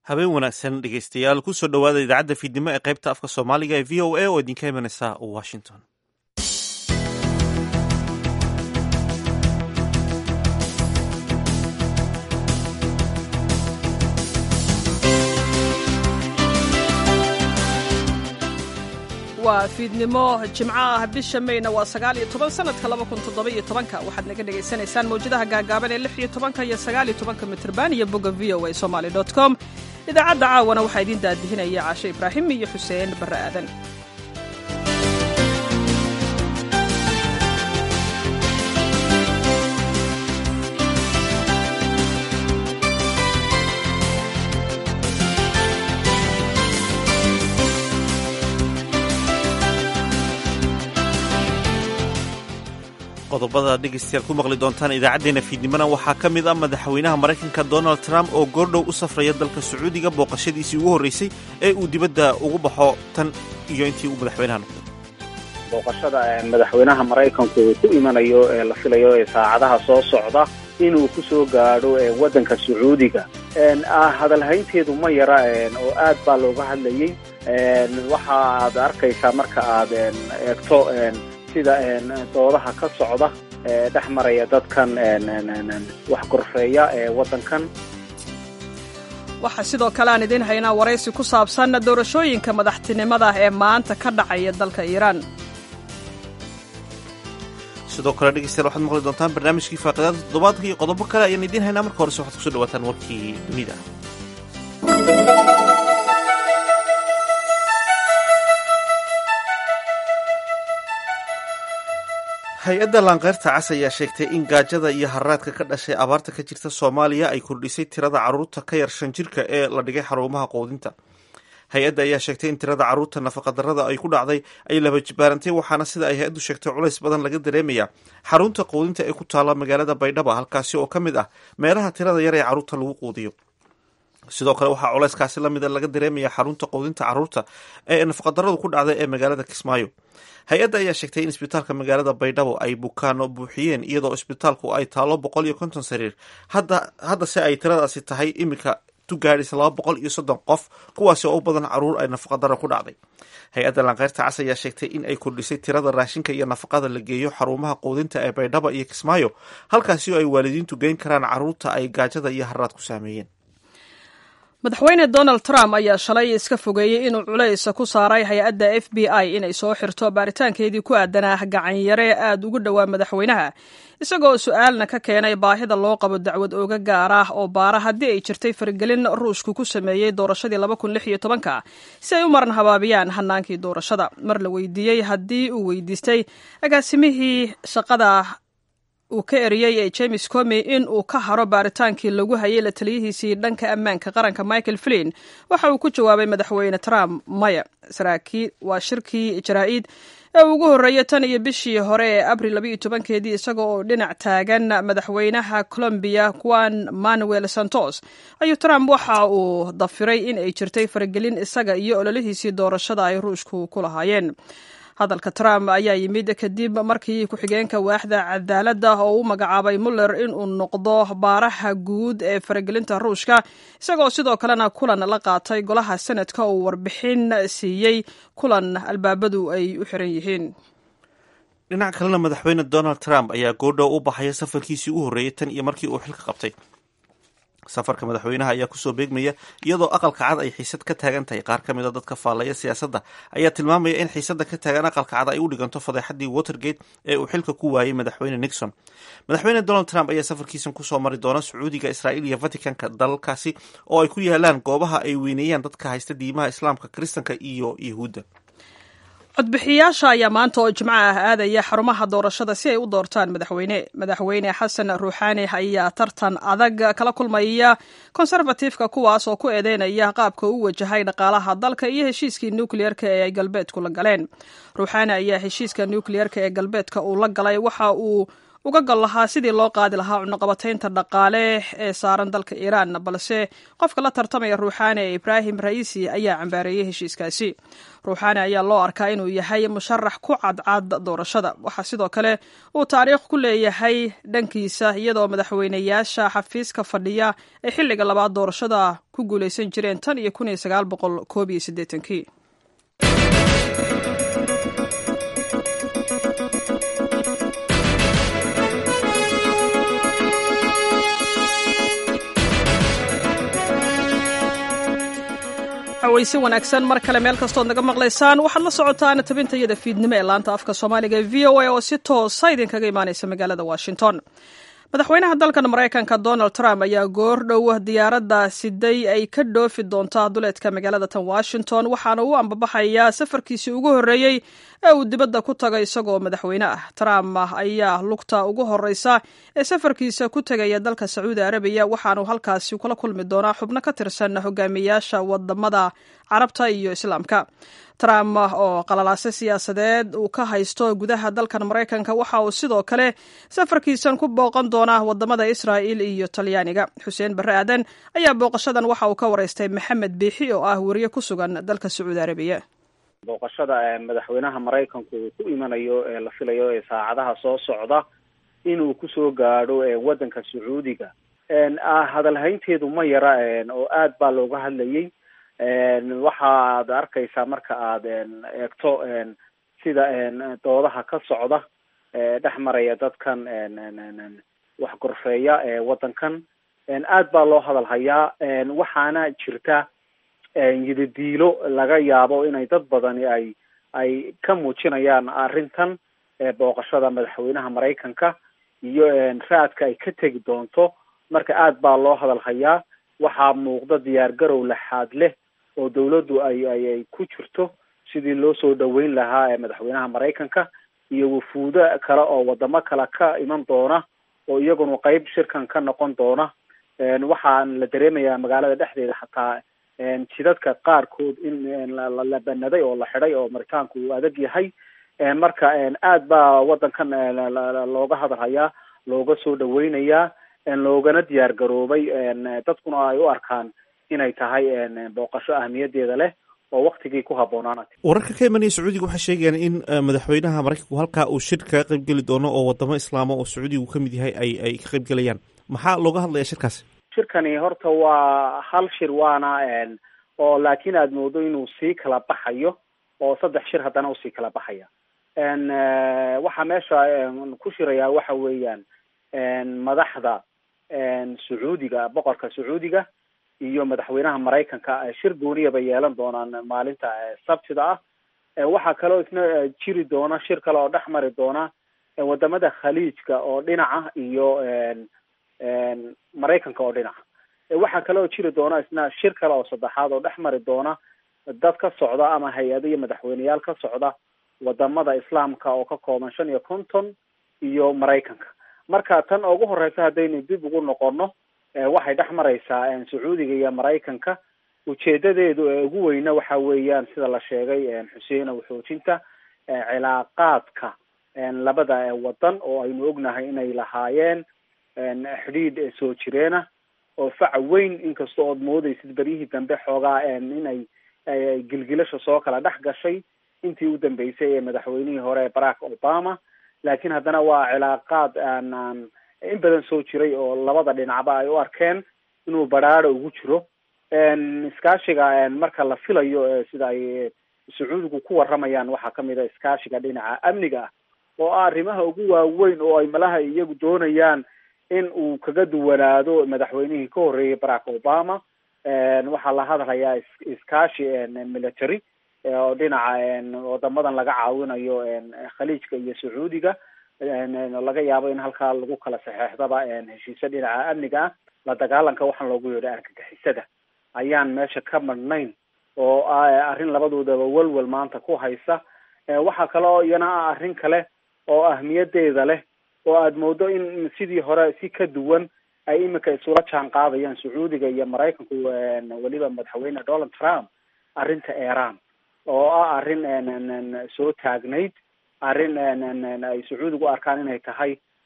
habeen wanaagsan dhegeystayaal kusoo dhowaada idaacadda fiidnimo ee qaybta afka soomaaliga ee v o a oo idinka imanaysa washington waa fiidnimo jimco ah bisha mayna waa sagaal iyo toban sanadka laba kun toddoba-iyo tobanka waxaad naga dhagaysanaysaan mawjadaha gaagaaban ee lix iyo tobanka iyo sagaal iyo tobanka mitrban iyo bogga v o a somaly dot com idaacadda caawana waxaa idiin daadihinaya caashe ibraahim iyo xuseen barre aadan qodobada dhegeystayaal ku maqli doontaan idaacaddeenna fiidnimona waxaa ka mid ah madaxweynaha maraykanka donald trump oo goordhow u safraya dalka sacuudiga booqashadiisii ugu horreysay ee uu dibadda ugu baxo tan iyo intii uu madaxweynaha noqday booqashada madaxweynaha maraykanku uu ku imanayo ee la filayo ee saacadaha soo socda inuu ku soo gaadho waddanka sacuudiga hadalhaynteedu ma yara oo aad baa looga hadlayey waxa aad arkaysaa marka aad eegto sida doodaha ka socda ee dhex maraya dadkan wax gorfeeya ee waddankan waxaa sidoo kale aan idiin haynaa waraysi ku saabsan doorashooyinka madaxtinimada ee maanta ka dhacaya dalka iiraan sidoo kale dhegeystayaal waxaad maqli doontaan barnaamijkii faaqidaada toddobaadka iyo qodobo kale ayaan idiin haynaa marka horese waxaad kusoo dhawaataan warkii dunida hay-adda laanqeyrta cas ayaa sheegtay in gaajada iyo haraadka ka dhashay abaarta ka jirta soomaaliya ay kordhisay tirada carruurta ka yar shan jirka ee la dhigay xarumaha quudinta hay-adda ayaa sheegtay in tirada carruurta nafaqadarrada ay ku dhacday ay laba jibaarantay waxaana sida ay hay-addu sheegtay culays badan laga dareemaya xarunta quudinta ee ku taalla magaalada baydhaba halkaasi oo ka mid ah meelaha tirada yar ee carruurta lagu quudiyo sidoo kale waxaa culayskaasi lamida laga dareemaya xarunta quudinta carruurta ee nafaqadarradu ku dhacday ee magaalada kismaayo hay-adda ayaa sheegtay in isbitaalka magaalada baydhabo ay bukaano buuxiyeen iyadoo isbitaalku ay taalo boqol iyo konton sariir haddase ay tiradaasi tahay iminka tugaadhis laba boqol iyo soddon qof kuwaasi oo u badan caruur ay nafaqadaro ku dhacday hay-adda laanqeyrta cas ayaa sheegtay in ay kordhisay tirada raashinka iyo nafaqada la geeyo xarumaha quudinta ee baydhaba iyo kismaayo halkaasi oo ay waalidiintu geyn karaan carruurta ay gaajada iyo haraad ku saameeyeen madaxweyne donald trump ayaa shalay iska fogeeyey inuu culays ku saaray hay-adda f b i inay soo xirto baaritaankeedii ku aadanaa gacanyare aad ugu dhowaa madaxweynaha isagoo su-aalna ka keenay baahida loo qabo dacwad ooga gaar ah oo baara haddii ay jirtay faragelin ruushku ku sameeyey doorashadii laba kun lix iyo tobanka si ay u maran habaabiyaan hanaankii doorashada mar la weydiiyey haddii uu weydiistay agaasimihii shaqada uu ka eriyey ee james comi in uu ka haro baaritaankii lagu hayay la taliyihiisii dhanka ammaanka qaranka michael flin waxa uu ku jawaabay madaxweyne trump maya saraakiil waa shirkii jaraa-id ee ugu horreeyay tan iyo bishii hore ee abril labaiyo tobankeedii isaga oo dhinac taagan madaxweynaha colombiya juan manuel santos ayuu trump waxa uu dafiray in ay jirtay faragelin isaga iyo ololihiisii doorashada ay ruushku ku lahaayeen hadalka trump ayaa yimid kadib markii ku-xigeenka waaxda cadaaladda oo u magacaabay muller inuu noqdo baaraha guud ee faragelinta ruushka isagoo sidoo kalena kulan la qaatay golaha senadka uu warbixin siiyey kulan albaabadu ay u xiran yihiin dhinac kalena madaxweyne donald trump ayaa goordhow u baxaya safarkiisii u horreeyay tan iyo markii uu xilka qabtay safarka madaxweynaha ayaa kusoo beegmaya iyadoo aqalka cad ay xiisad ka taagan tahay qaar ka mid a dadka faallaya siyaasadda ayaa tilmaamaya in xiisadda ka taagan aqalka cad ay u dhiganto fadeexadii watergate ee uu xilka ku waayey madaxweyne nixon madaxweyne donald trump ayaa safarkiisan kusoo mari doona sacuudiga israa'iil iyo vaticanka dalalkaasi oo ay ku yaalaan goobaha ay weyneeyaan dadka haysta diimaha islaamka kiristanka iyo yuhuudda codbixiyayaasha ayaa maanta oo jimco ah aadaya xarumaha doorashada si ay u doortaan madaxweyne madaxweyne xasan ruuxaani ayaa tartan adag kala kulmaya konservatifka kuwaas oo ku eedeynaya qaabka u wajahay dhaqaalaha dalka iyo heshiiskii nukliyeerka ee ay galbeedku la galeen ruuxaani ayaa heshiiska nukliyeerka ee galbeedka uu la galay waxa uu uga gal lahaa sidii loo qaadi lahaa cunuqabataynta dhaqaale ee saaran dalka iiraan balse qofka la tartamaya ruuxaani ee ibraahim ra'iisi ayaa cambaareeyey heshiiskaasi ruuxaani ayaa loo arkaa inuu yahay musharax ku cadcad doorashada waxaa sidoo kale uu taariikh ku leeyahay dhankiisa iyadoo madaxweyneyaasha xafiiska fadhiya ay xilliga labaad doorashada ku guulaysan jireen tan iyo kun iyo sagaal boqol koob iyo siddeetankii weyse wanaagsan mar kale meel kastood naga maqlaysaan waxaad la socotaan tabintayada fiidnimo ee laanta afka soomaaliga ee v o a oo si toosa idinkaga imaaneysa magaalada washington madaxweynaha dalkan maraykanka donald trump ayaa goor dhow diyaaradda siday ay ka dhoofi doontaa duleedka magaalada tan washington waxaana uu ambabaxayaa safarkiisii ugu horreeyey ee uu dibadda ku tagay isagoo madaxweyne ah trump ayaa lugta ugu horreysa ee safarkiisa ku tegaya dalka sacuudi arabiya waxaanu halkaasi kula kulmi doonaa xubno ka tirsan hogaamiyaasha wadamada carabta iyo islaamka trump oo qalalaase siyaasadeed uu ka haysto gudaha dalkan maraykanka waxa uu sidoo kale safarkiisan ku booqan doonaa wadamada israa'il iyo talyaaniga xuseen barre aadan ayaa booqashadan waxa uu ka wareystay maxamed biixi oo ah weriye ku sugan dalka sacuudi arabiya booqashada madaxweynaha maraykanku uu ku imanayo ee la filayo ee saacadaha soo socda inuu kusoo gaadho waddanka sacuudiga hadalhaynteedu ma yara oo aad baa looga hadlayay waxaad arkaysaa marka aad eegto sida doodaha ka socda dhex maraya dadkan wax gorfeeya ewaddankan aad baa loo hadal hayaa waxaana jirta yididiilo laga yaabo inay dad badani ay ay ka muujinayaan arrintan booqashada madaxweynaha maraykanka iyo raadka ay ka tegi doonto marka aad baa loo hadal hayaa waxaa muuqda diyaar garow laxaad leh oo dawladdu ay ay ay ku jirto sidii loo soo dhaweyn lahaa madaxweynaha maraykanka iyo wufuudo kale oo wadamo kale ka iman doona oo iyaguna qeyb shirkan ka noqon doona waxaan la dareemayaa magaalada dhexdeeda xataa jidadka qaarkood in la banaday oo la xidhay oo maritaanku uu adag yahay marka aad baa waddankan looga hadal hayaa looga soo dhaweynayaa loogana diyaar garoobay dadkuna ay u arkaan inay tahay booqasho ahmiyadeeda leh oo waktigii ku habboonaanat wararka ka imanaya sacuudiga waxay sheegayaan in madaxweynaha maraykanku halkaa uu shir kaga qayb geli doono oo wadamo islaama oo sacuudigu ka mid yahay ay ay ka qayb gelayaan maxaa looga hadlaya shirkaasi shirkani horta waa hal shir waana oo laakiin aad moodo inuu sii kala baxayo oo saddex shir haddana usii kala baxaya waxaa meesha ku shirayaa waxa weeyaan madaxda sacuudiga boqorka sacuudiga iyo madaxweynaha maraykanka shir gooniya bay yeelan doonaan maalinta sabtida ah waxaa kaloo isna jiri doona shir kale oo dhex mari doona wadamada khaliijka oo dhinaca iyo maraykanka oo dhinaca waxaa kaloo jiri doona isna shir kale oo saddexaad oo dhex mari doona dad ka socda ama hay-ado iyo madaxweyneyaal ka socda wadamada islaamka oo ka kooban shan iyo konton iyo maraykanka marka tan ugu horeysa haddaynu dib ugu noqono waxay dhex mareysaa sacuudiga iyo maraykanka ujeedadeedu ee ugu weyna waxa weeyaan sida la sheegay xuseenow xoojinta cilaaqaadka labada wadan oo aynu ognahay inay lahaayeen xidhiidh soo jireena oo fac weyn inkasta ood moodeysid beryihii dambe xoogaa inay gilgilasha soo kala dhex gashay intii u dambeysay ee madaxweynihii hore barack obama laakiin haddana waa cilaaqaad aan in badan soo jiray oo labada dhinacba ay u arkeen inuu badhaadho ugu jiro iskaashiga marka la filayo sida ay sacuudigu ku waramayaan waxaa kamid a iskaashiga dhinaca amniga ah oo ah arrimaha ugu waaweyn oo ay malaha iyagu doonayaan in uu kaga duwanaado madaxweynihii ka horreeyay barack obama waxaa la hadlayaa iskaashi military oo dhinaca wadamadan laga caawinayo khaliijka iyo sacuudiga laga yaabo in halkaa lagu kala saxeexdaba heshiisyo dhinaca amniga ah la dagaalanka waxaan loogu yeedhay argagixisada ayaan meesha ka madhnayn oo arrin labadoodaba welwel maanta ku haysa waxaa kale oo iyana ah arrin kale oo ahmiyadeeda leh oo aada moodo in sidii hore si ka duwan ay imika isula jaan qaadayaan sacuudiga iyo maraykanku weliba madaxweyne donald trump arrinta iran oo ah arrin soo taagnayd arrin ay sacuudigu arkaan inay tahay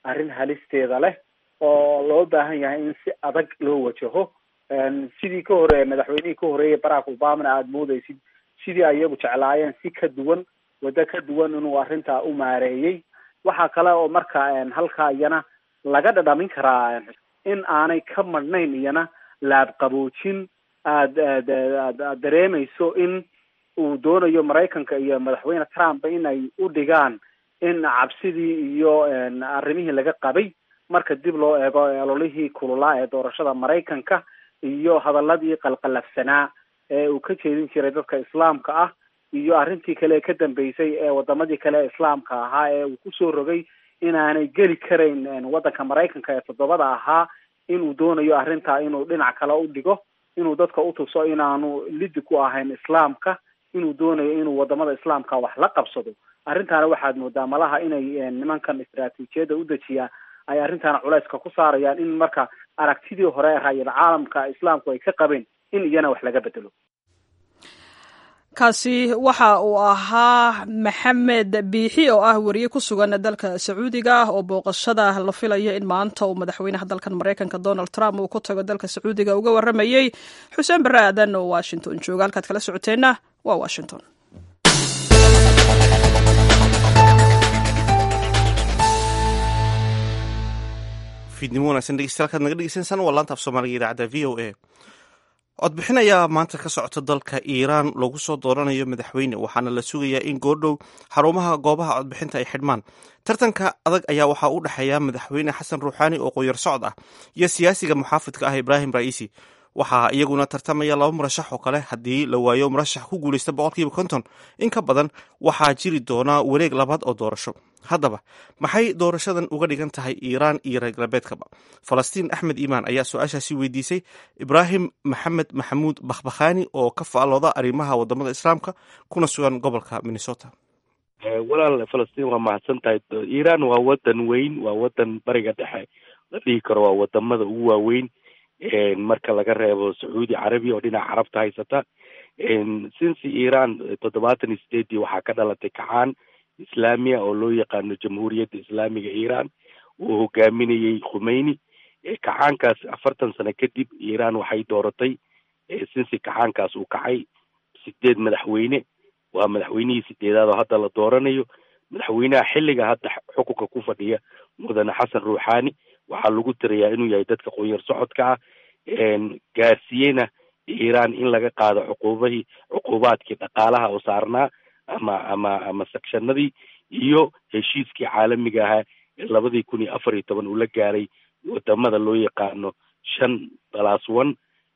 arrin halisteeda leh oo loo baahan yahay in si adag loo wajaho sidii ka hore madaxweynihii ka horeeyay barack obamana aada moodeysid sidii ayagu jeclaayeen si ka duwan waddo ka duwan inuu arrintaa u maareeyey waxaa kale oo marka halkaa iyana laga dhadhamin karaa in aanay ka madhnayn iyana laabqaboojin aada aad aad aad dareemayso in uu doonayo maraykanka iyo madaxweyne trump inay u dhigaan in cabsidii iyo arrimihii laga qabay marka dib loo eego ololihii kululaa ee doorashada maraykanka iyo hadaladii qalqalafsanaa ee uu ka jeedin jiray dadka islaamka ah iyo arrintii kale ee ka dambeysay ee wadamadii kale ee islaamka ahaa ee uu kusoo rogay inaanay geli karayn waddanka maraykanka ee toddobada ahaa inuu doonayo arrintaa inuu dhinac kale u dhigo inuu dadka utuso inaanu lidi ku ahayn islaamka inuu doonayo inuu wadamada islaamka wax la qabsado arrintaana waxaad moodaa malaha inay nimankan istaraatiijiyadda u dejiyaa ay arrintaana culayska ku saarayaan in marka aragtidii hore raayal caalamka islaamku ay ka qabeen in iyana wax laga bedelo kaasi waxa uu ahaa maxamed biixi oo ah wariye ku sugan dalka sacuudiga oo booqashada la filayo in maanta uu madaxweynaha dalkan maraykanka donald trump uu ku tago dalka sacuudiga uga waramayey xuseen barre aadan oo washington jooga halkaad kala socoteenna waa washington fiidnimo wanagsan dhegeystayaal naga dhegeysansaan waa laanta af soomaaliga idaacadda v o a codbixin ayaa maanta ka socota dalka iiraan lagu soo dooranayo madaxweyne waxaana la sugayaa in goordhow xarumaha goobaha codbixinta ay xidhmaan tartanka adag ayaa waxaa u dhexeeya madaxweyne xasan ruuxaani oo qoyar socod ah iyo siyaasiga muxaafidka ah ibraahim ra'iisi waxaa iyaguna tartamaya laba murashax oo kale haddii la waayo murashax ku guuleysta boqolkiiba konton in ka badan waxaa jiri doonaa wareeg labaad oo doorasho haddaba maxay doorashadan uga dhigan tahay iiraan iyo reer galbeedkaba falastiin axmed iimaan ayaa su-aashaasi weydiisay ibraahim maxamed maxamuud bakhbakhaani oo ka faallooda arrimaha wadamada islaamka kuna sugan gobolka minnesota walaal falastiin waa mahadsan tahay iiraan waa wadan weyn waa wadan bariga dhexe la dhihi karo waa wadamada ugu waaweyn marka laga reebo sacuudi carabiya oo dhinaca carabta haysata since iiraan toddobaatan iyo sideedii waxaa ka dhalatay kacaan islaamiya oo loo yaqaano jamhuuriyadda islaamiga iiraan uu hogaaminayey khumeyni kacaankaas afartan sano kadib iiraan waxay dooratay since kacaankaas uu kacay sideed madaxweyne waa madaxweynihii sideedaad oo hadda la dooranayo madaxweynaha xilliga hadda xukunka ku fadhiya mudane xasan ruuxaani waxaa lagu tirayaa inuu yahay dadka qoyar socodka ah gaarsiiyeyna iiraan in laga qaado cuquubahii cuquubaadkii dhaqaalaha oo saarnaa ama ama ama sakshanadii iyo heshiiskii caalamiga ahaa ee labadii kun iyo afar iyo toban uu la gaaray wadamada loo yaqaano shan balas one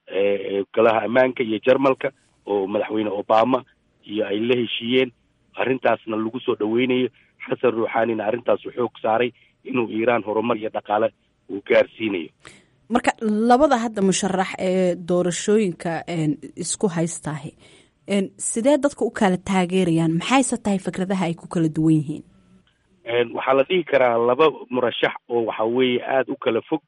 golaha ammaanka iyo jarmalka oo madaxweyne obama iyo ay la heshiiyeen arrintaasna lagu soo dhaweynayo xasan ruuxaanina arrintaasu xoog saaray inuu iiraan horumar iyo dhaqaale uu gaarsiinayo marka labada hadda musharax ee doorashooyinka isku haystaahi sidee dadka u kala taageerayaan maxayse tahay fikradaha ay ku kala duwan yihiin waxaa la dhihi karaa laba murashax oo waxa weeye aada u kala fog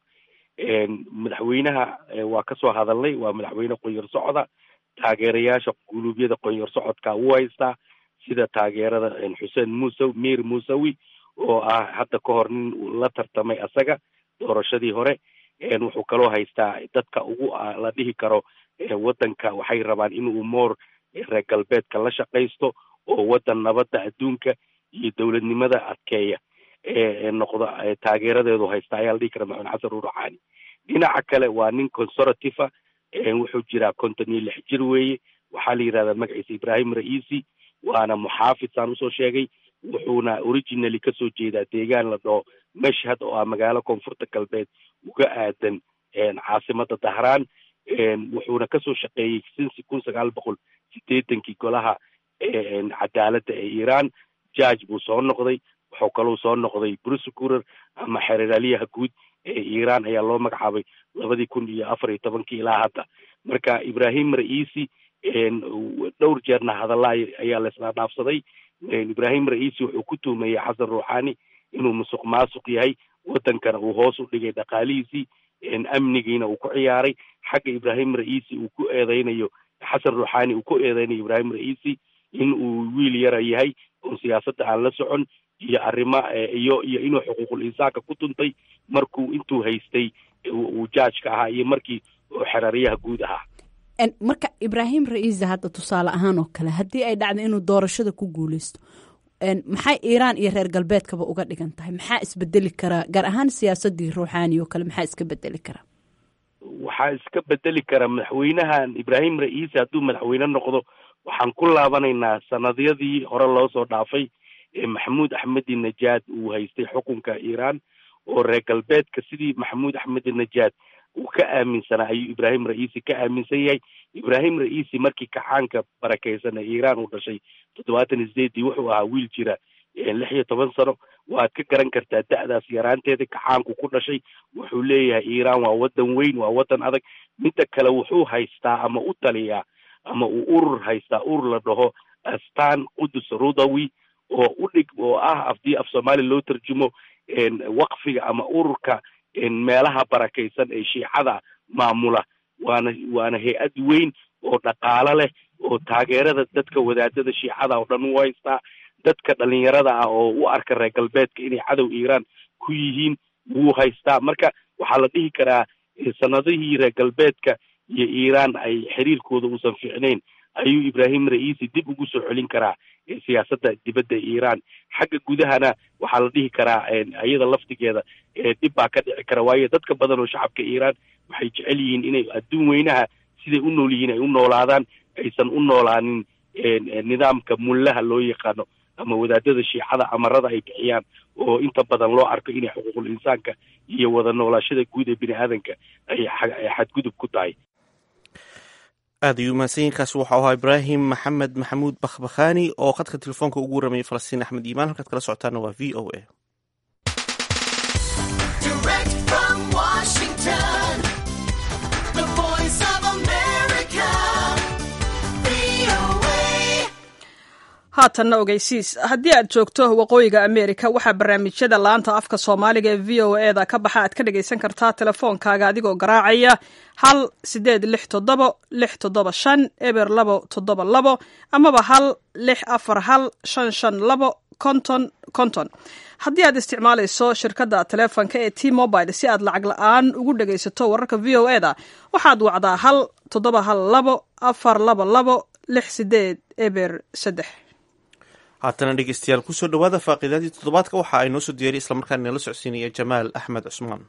madaxweynaha waa kasoo hadalnay waa madaxweyne qoyar socda taageerayaasha guluubyada qoyar socodka u haystaa sida taageerada xuseen musaw mir musawi oo ah hadda ka hor nin la tartamay asaga doorashadii hore wuxuu kaloo haystaa dadka ugu la dhihi karo wadanka waxay rabaan inuu moor reer galbeedka la shaqaysto oo wadan nabadda adduunka iyo dowladnimada adkeeya noqda taageeradeedu haysta ayaa la dhihi kara maxamed xasan ruuxaani dhinaca kale waa nin conservative wuxuu jiraa konton iyo lix jir weeye waxaa la yidhahdaa magaciisa ibrahim raisi waana muxaafid saan usoo sheegay wuxuuna originally kasoo jeedaa deegaan la dhaho mashhad oo ah magaalo koonfurta galbeed uga aadan caasimada dahraan wuxuuna kasoo shaqeeyey sinsi kun sagaal boqol sideetankii golaha cadaaladda ee iiraan judge buu soo noqday wuxuu kalou soo noqday prosecutor ama xeeralyaha guud ee iiraan ayaa loo magacaabay labadii kun iyo afar iyo tobankii ilaa hadda marka ibrahim raisi dhowr jeerna hadalla ayaa la isla dhaafsaday ibrahim raisi wuxuu ku tuhmayey xasan ruuxaani inuu musuq maasuq yahay wadankana uu hoos u dhigay dhaqaalihiisii amnigiina uu ku ciyaaray xagga ibrahim raisi uu ku eedeynayo xasan ruuxaani uu ku eedeynayo ibrahim raisi in uu wiil yara yahay oo siyaasadda aan la socon iyo arrimo iyo iyo inuu xuquuqul insaanka ku tuntay markuu intuu haystay uu jaajka ahaa iyo markii uu xeraryaha guud ahaa marka ibraahim ra-iisa hadda tusaale ahaan oo kale haddii ay dhacdo inuu doorashada ku guuleysto maxay iiraan iyo reer galbeedkaba uga dhigan tahay maxaa isbedeli karaa gaar ahaan siyaasadii ruuxaani oo kale maxaa iska bedeli karaa waxaa iska bedeli kara madaxweynahan ibraahim ra-iisi hadduu madaxweyne noqdo waxaan ku laabanaynaa sanadyadii hore loo soo dhaafay ee maxamuud axmedi najaad uu haystay xukunka iiraan oo reer galbeedka sidii maxamuud axmedi najaad uu ka aaminsanaa ayuu ibraahim ra-iisi ka aaminsan yahay ibraahim ra-iisi markii kacaanka barakeysan ee iiraan uu dhashay toddobaatan iyo sideedii wuxuu ahaa wiil jira lix iyo toban sano waad ka garan kartaa da-daas yaraanteeda kacaanku ku dhashay wuxuu leeyahay iiraan waa waddan weyn waa waddan adag midda kale wuxuu haystaa ama u taliyaa ama uu urur haystaa urur la dhaho astaan qudus rudawi oo u dhig oo ah afdii af soomaali loo tarjumo waqfiga ama ururka meelaha barakaysan ee shiicada maamula waana waana hay-ad weyn oo dhaqaalo leh oo taageerada dadka wadaadada shiicada oo dhan u haystaa dadka dhalinyarada ah oo u arka reer galbeedka inay cadow iiraan ku yihiin wuu haystaa marka waxaa la dhihi karaa sanadihii reer galbeedka iyo iiraan ay xiriirkooda uusan fiicnayn ayuu ibraahim ra-iisi dib ugu soo celin karaa siyaasadda dibadda iiraan xagga gudahana waxaa la dhihi karaa iyada laftigeeda dhib baa ka dhici kara waayo dadka badan oo shacabka iiraan waxay jecel yihiin inay adduun weynaha siday u nool yihiin ay u noolaadaan aysan u noolaanin nidaamka mullaha loo yaqaano ama wadaadada shiicada amarada ay bixiyaan oo inta badan loo arko inay xuquuqul insaanka iyo wada noolaashada guud ee bini aadanka ay xadgudub ku tahay aad ayuu mahadsanyiinkaasi waxau ahaa ibraahim maxamed maxamuud bakhbakhani oo khadka telefoonka ugu waramayay falastiin axmed iimaan halkaad kala socotaana waa v o a haatanna ogeysiis haddii aad joogto waqooyiga ameerika waxaa barnaamijyada laanta afka soomaaliga ee v o eda ka baxa aad ka dhagaysan kartaa telefoonkaaga adigoo garaacaya hal sideed lix toddobo lix toddoba shan eber labo toddoba labo amaba hal lix afar hal shan shan labo konton konton haddii aad isticmaalayso shirkadda taleefonka ee t mobile si aad lacag la-aan ugu dhagaysato wararka v o eda waxaad wacdaa hal toddoba hal labo afar laba labo lix sideed eber saddex haatana dhegeystayaal kusoo dhawaada faaqiidaadii toddobaadka waxa ay noo soo diyaariy islamarkaana nala socodsiinaya jamaal axmed cusmaan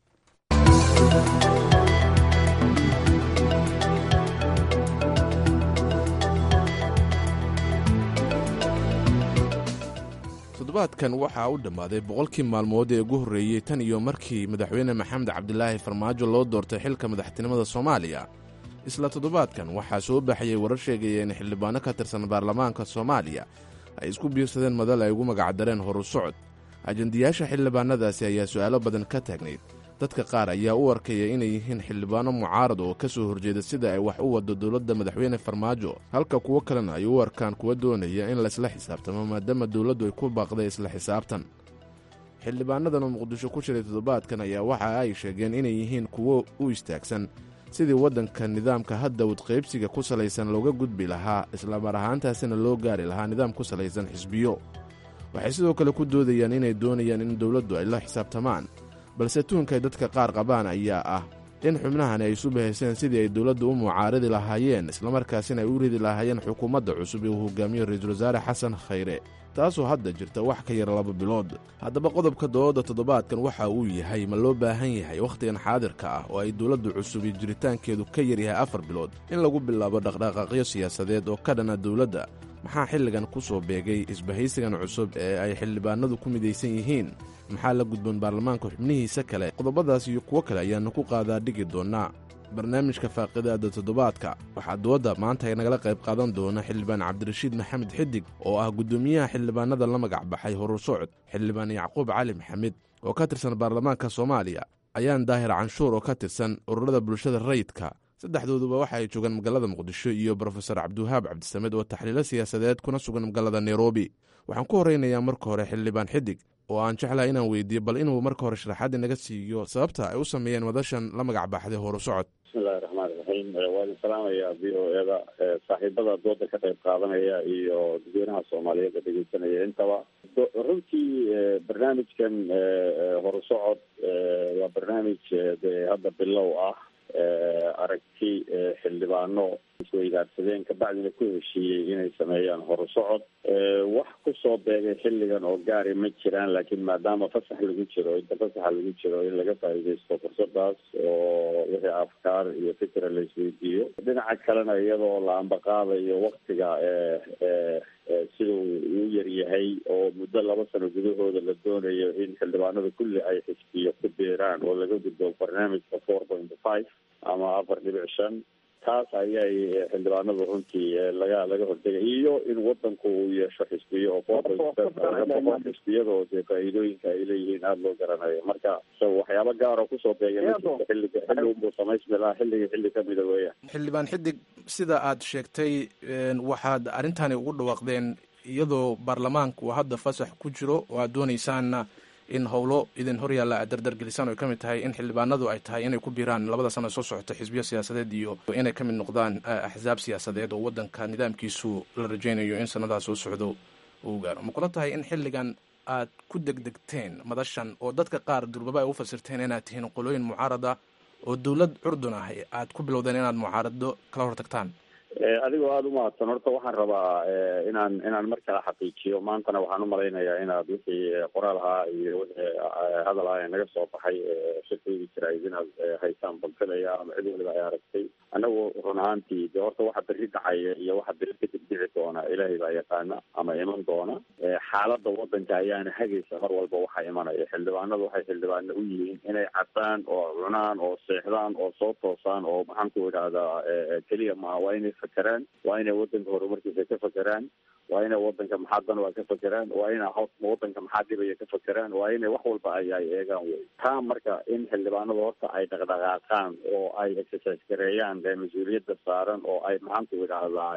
toddobaadkan waxaa u dhammaaday boqolkii maalmood ee ugu horreeyey tan iyo markii madaxweyne maxamed cabdilaahi farmaajo loo doortay xilka madaxtinimada soomaaliya isla toddobaadkan waxaa soo baxayay warar sheegaya in xildhibaano ka tirsan baarlamaanka soomaaliya ay isku biirsadeen madal ay ugu magacdareen horu socod ajandiyaasha xildhibaanadaasi ayaa su'aalo badan ka taagnayd dadka qaar ayaa u arkaya inay yihiin xildhibaano mucaarad oo ka soo horjeeda sida ay wax u waddo dowladda madaxweyne farmaajo halka kuwo kalena ay u arkaan kuwa doonaya in laysla xisaabtamo maadaama dowladdu ay ku baaqday isla xisaabtan xildhibaanadan oo muqdisho ku jiray toddobaadkan ayaa waxa ay sheegeen inay yihiin kuwo u istaagsan sidii waddanka nidaamka hadda wadqaybsiga ku salaysan looga gudbi lahaa islamar ahaantaasina loo gaari lahaa nidaam ku salaysan xisbiyo waxay sidoo kale ku doodayaan inay doonayaan in dowladdu ay la xisaabtamaan balse tuunkay dadka qaar qabaan ayaa ah in xubnahani ay isu bahayseen sidii ay dowladdu u mucaaridi lahaayeen islamarkaasina ay u ridi lahaayeen xukuumadda cusub ee uu hogaamiyo ra-iisul wasaare xasan khayre taasoo hadda jirta wax ka yar laba bilood haddaba qodobka doodda toddobaadkan waxa uu yahay ma loo baahan yahay wakhtigan xaadirka ah oo ay dowladdu cusub iyo jiritaankeedu ka yaryahay afar bilood in lagu bilaabo dhaqdhaqaaqyo siyaasadeed oo ka dhana dowladda maxaa xilligan ku soo beegay isbahaysigan cusub ee ay xildhibaanadu ku midaysan yihiin maxaa la gudboon baarlamaanka xubnihiisa kale qodobadaas iyo kuwo kale ayaannu ku qaadaa dhigi doonnaa barnaamijka faaqidaada toddobaadka waxaa doodda maanta nagala qayb qaadan doona xildhibaan cabdirashiid maxamed xidig oo ah guddoomiyaha xildhibaanada la magac baxay horur socod xildhibaan yacquub cali maxamed oo ka tirsan baarlamaanka soomaaliya ayaan daahir canshuur oo ka tirsan ururada bulshada rayidka saddexdooduba waxa ay joogaan magaalada muqdisho iyo brofesor cabdiwahaab cabdisamed oo taxliilo siyaasadeed kuna sugan magaalada nairobi waxaan ku horeynayaa marka hore xildhibaan xidig oo aan jeclahay inaan weydiiyo bal inuu marka hore sharaxaad inaga siiyo sababta ay u sameeyeen madashan la magac baxday horu socod bismillahi raxmaan iraxiim waa idin salaamaya v o eda saaxiibada dooda ka qayb qaadanaya iyo dadweynaha soomaaliyeed ee dhegeysanaya intaba runtii barnaamijkan horu socod waa barnaamij dee hadda bilow ah aragti xildhibaano isweydaarsadeen kabacdina ku heshiiyey inay sameeyaan horu socod wax kusoo beegay xilligan oo gaari ma jiraan laakiin maadaama fasax lagu jiro inta fasaxa lagu jiro in laga faa'iidaysto fursadaas oo wixii afkaar iyo fikra la isweydiiyo dhinaca kalena iyadoo la ambaqaadayo waktiga siduu uu yaryahay oo muddo laba sano gudahooda la doonayo in xildhibaanada kulli ay xisbiyo ku biiraan oo laga gudbo barnaamijka four point five ama afar dhibic shan taas ayay xildhibaanadu runtii laga laga hortegay iyo in wadanku uu yeesho xisbiyo oo four point five xisbiyadoo dee faa'iidooyinka ay leeyihiin aada loo garanayo marka so waxyaaba gaar oo kusoo beegay xilliga xilli unbuu samaysmi lahaa xilliga xilli kamida weeyaan xildhibaan xidig sida aad sheegtay waxaad arrintani ugu dhawaaqdeen iyadoo baarlamaanku hadda fasax ku jiro oo aad doonaysaanna in howlo idin hor yaalla aad dardargelisaan oy ka mid tahay in xildhibaanadu ay tahay inay ku biiraan labada sano soo socota xisbiyo siyaasadeed iyo inay ka mid noqdaan axsaab siyaasadeed oo waddanka nidaamkiisu la rajaynayo in sannadaa soo socdo uu gaaro ma kula tahay in xilligan aad ku degdegteen madashan oo dadka qaar durbaba ay u fasirteen inaad tihiin qolooyin mucaarada oo dowlad curdun ah aad ku bilowdeen inaad mucaarado kala hortagtaan adigoo aada umahadsan horta waxaan rabaa inaan inaan mar kale xaqiijiyo maantana waxaan umalaynayaa inaad wixii qoraal ahaa iyo wixii hadal ah ee naga soo baxay shirkaydii jirayd inaad haysaan balfilaya ama cid waliba ay aragtay anagu run ahaantii de horta waxa beri dhacaya iyo waxa beri kadib dhici doona ilaahay baa yaqaana ama iman doona xaaladda wadanka ayaana hagaysa mar walba waxaa imanaya xildhibaanadu waxay xildhibaano u yihiin inay caddaan oo cunaan oo seexdaan oo soo toosaan oo maxaan ku idhaahdaa keliya maaha waa inay fakeraan waa inay wadanka horumarkiisa ka fakeraan waa inay wadanka maxaa dan waa ka fakeraan waa ina wadanka maxaa dhibaya ka fakeraan waa inay wax walba ay ay eegaan wey taa marka in xildhibaanadu horta ay dhaqdhaqaaqaan oo ay exercise gareeyaan mas-uuliyadda saaran oo ay maxaan ku idhaahdaa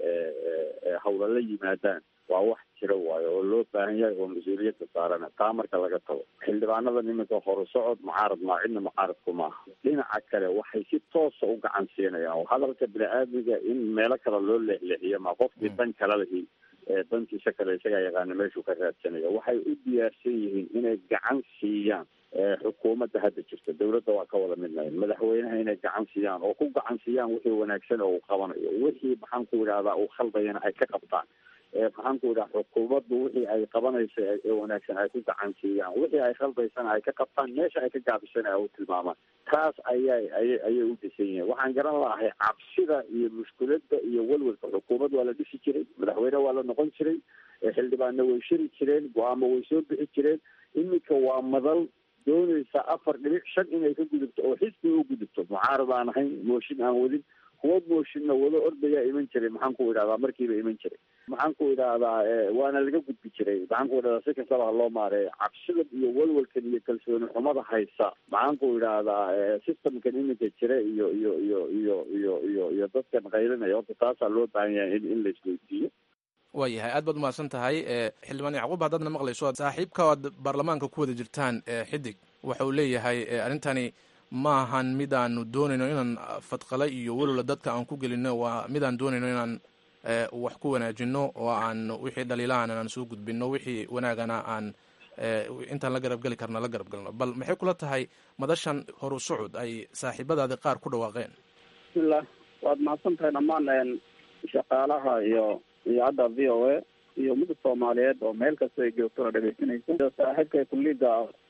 hawla la yimaadaan waa wax jira waayo oo loo baahan yahay oo mas-uuliyadda saarana taa marka laga tago xildhibaanada nimanka horu socod mucaarad maa cidna mucaaradku maaha dhinaca kale waxay si toosa u gacan siinayaan oo hadalka bini-aadmiga in meelo kale loo leexleexiyo ma qofkii dan kale lihi dantiisa kale isagaa yaqaana meeshuu ka raadsanayo waxay u diyaarsan yihiin inay gacan siiyaan xukuumadda hadda jirta dawladda waa ka wada midnahay madaxweynaha inay gacan siiyaan oo ku gacan siiyaan wixii wanaagsan oo uu qabanayo wixii maxaan ku idhahdaa uu khaldayana ay ka qabtaan maxaan ku idhaha xukuumaddu wixii ay qabanaysa ee wanaagsan ay ku gacan siiyaan wixii ay khaldaysana ay ka qabtaan meesha ay ka gaabisana ay u tilmaamaan taas ayay ayay ayay u dhisan yihiin waxaan garan lahay cabsida iyo mushkiladda iyo welwelka xukuumad waa la dhisi jiray madaxweyne waa la noqon jiray xildhibaanna way shiri jireen go-aamo way soo bixi jireen iminka waa madal doonaysa afar dhibic shan inay ka gudubto oo xisbi u gudubto mucaarad aan ahayn mooshin aan wadin kuwa mooshinna wado ordayaa iman jiray maxaan ku idhahdaa markiiba iman jiray maxaan ku idhaahdaa waana laga gudbi jiray maxaan ku idhahdaa si kastaba ha loo maareeyo cabsida iyo walwalkan iyo kalsooni xumada haysa maxaan ku idhaahdaa systemkan iminka jira iyo iyo iyo iyo iyo iyo iyo dadkan qaylinaya horta taasaa loo baahan yahay in in la isweydiiyo waayahay aad baad umahadsan tahay xildhibaan yacquub haddaadna maqlayso saaxiibka aad baarlamaanka ku wada jirtaan xidig waxa uu leeyahay arrintani ma ahan midaanu doonayno inaan fadqala iyo walola dadka aan ku gelino waa midaan doonayno inaan wax ku wanaajino oo aan wixii dhaliilahan aan soo gudbino wixii wanaagana aan intaan la garab geli karna la garab galno bal maxay kula tahay madashan horu socod ay saaxiibadaadi qaar ku dhawaaqeen bismillah waad mahadsan tahay dhammaan shaqaalaha iyo idaacadda v o a iyo ummadda soomaaliyeed oo meel kasta ay joogto oo dhegeysanaysa saaxiibka kulliga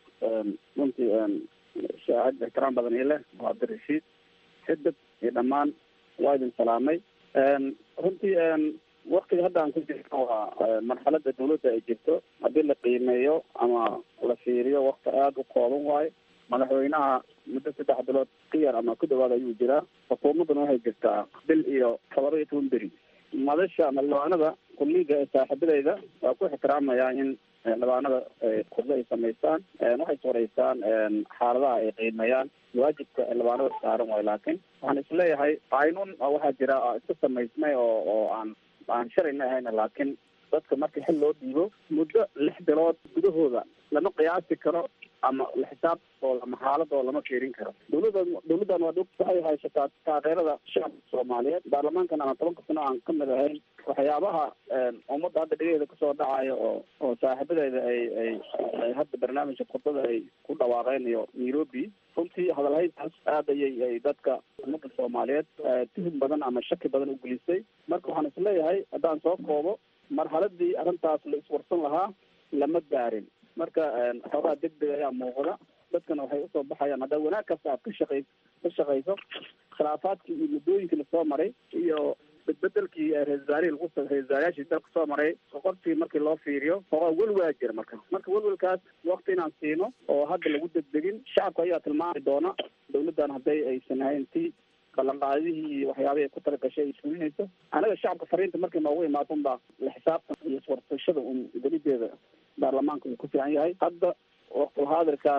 runtii shaahid ixtiraam badan ii leh waa abdirashiid xidib iyo dhammaan waa idin salaamay runtii waktiga hadda aan ku jirno waa marxalada dawladda ay jirto haddii la qiimeeyo ama la fiiriyo wakti aada u kooban waayo madaxweynaha muddo saddex bilood ka yar ama ku dhawaad ayuu jiraa xukuumadduna waxay jirtaa bil iyo todoba iyo toban beri madasha xildhibaanada kulliga ee saaxiibadeyda waa ku ixtiraamayaa in xildhibaanada kuda ay samaystaan waxay swareystaan xaaladaha ay qiimeeyaan waajibka xildhibaanada saaran waayo laakiin waxaan isleeyahay qaynuun waxaa jira iska samaysmay oo oo aan aan sharcina ahayna laakiin dadka marka xil loo dhiibo muddo lix bilood gudahooda lama qiyaasi karo ama la xisaabtooda ama xaaladooda lama fiirin karo dawladda dawladdan waa dog waxay haysataa taageerada shacabka soomaaliyeed baarlamaankan ama tobanka sano aan ka mid ahayn waxyaabaha ummadda hadda dhigaheeda kasoo dhacayo oo oo saaxiibadeeda ay ay ay hadda barnaamijka khudbada ay ku dhawaaqeen iyo nairobi runtii hadalhayntaas aad ayay ay dadka ummadda soomaaliyeed tuhum badan ama shaki badan u gelisay marka waxaan isleeyahay haddaan soo koobo marxaladii arrintaas la iswarsan lahaa lama gaarin marka xoogaa degdeg ayaa muuqda dadkana waxay usoo baxayaan haddaa wanaag kasta aad ka shaqay ka shaqayso khilaafaadkii iyo muddooyinkii lasoo maray iyo bedbedelkii ra-isul wasaarihii lagu ra-isul wasaarayaashii dalka soo maray qoqortii markii loo fiiriyo xoogaa welwaa jira marka marka welwelkaas wakti inaan siino oo hadda lagu degdegin shacabka ayaa tilmaami doona dawladdan hadday aysan ahayn ti ballanqaadihii iyo waxyaabihii ay ku talagashay ay fulinayso anaga shacabka fariinta markay noogu imaado unbaa la xisaabtan iyo iswarsashada un gelideeda baarlamaanka uu ku fiican yahay hadda waqtulhaadirkan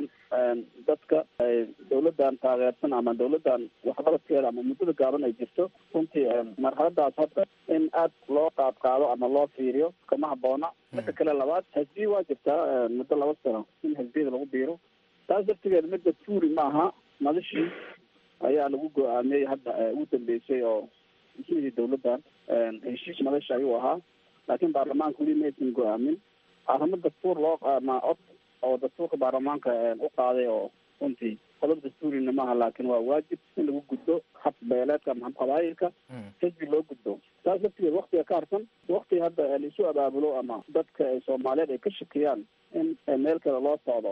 dadka dawladdan taageersan ama dawladdan waxqabadkeeda ama muddada gaaban ay jirto runtii marxaladaas hadda in aad loo qaad qaado ama loo fiiriyo kama haboona midda kale labaad xisbiya waa jirtaa muddo laba sano in xisbiyada lagu biiro taas laftigeeda midda tuuri maaha madashii ayaa lagu go-aamiyey hadda ugu dambeysay oo mishihii dawladdan heshiis madasha ayuu ahaa laakiin baarlamaanka weli maysan go-aamin arrimo dastuur loo ama cod oo dastuurka baarlamaanka u qaaday oo runtii qodob dastuurina maaha laakiin waa waajib in lagu gudbo hab beeleedka ama hab qabaayilka xisbi loo gudbo taas laftigeed waktiga ka harsan wakti hadda laisu abaabulo ama dadka soomaaliyeed ay ka shakiyaan in meel kale loo socdo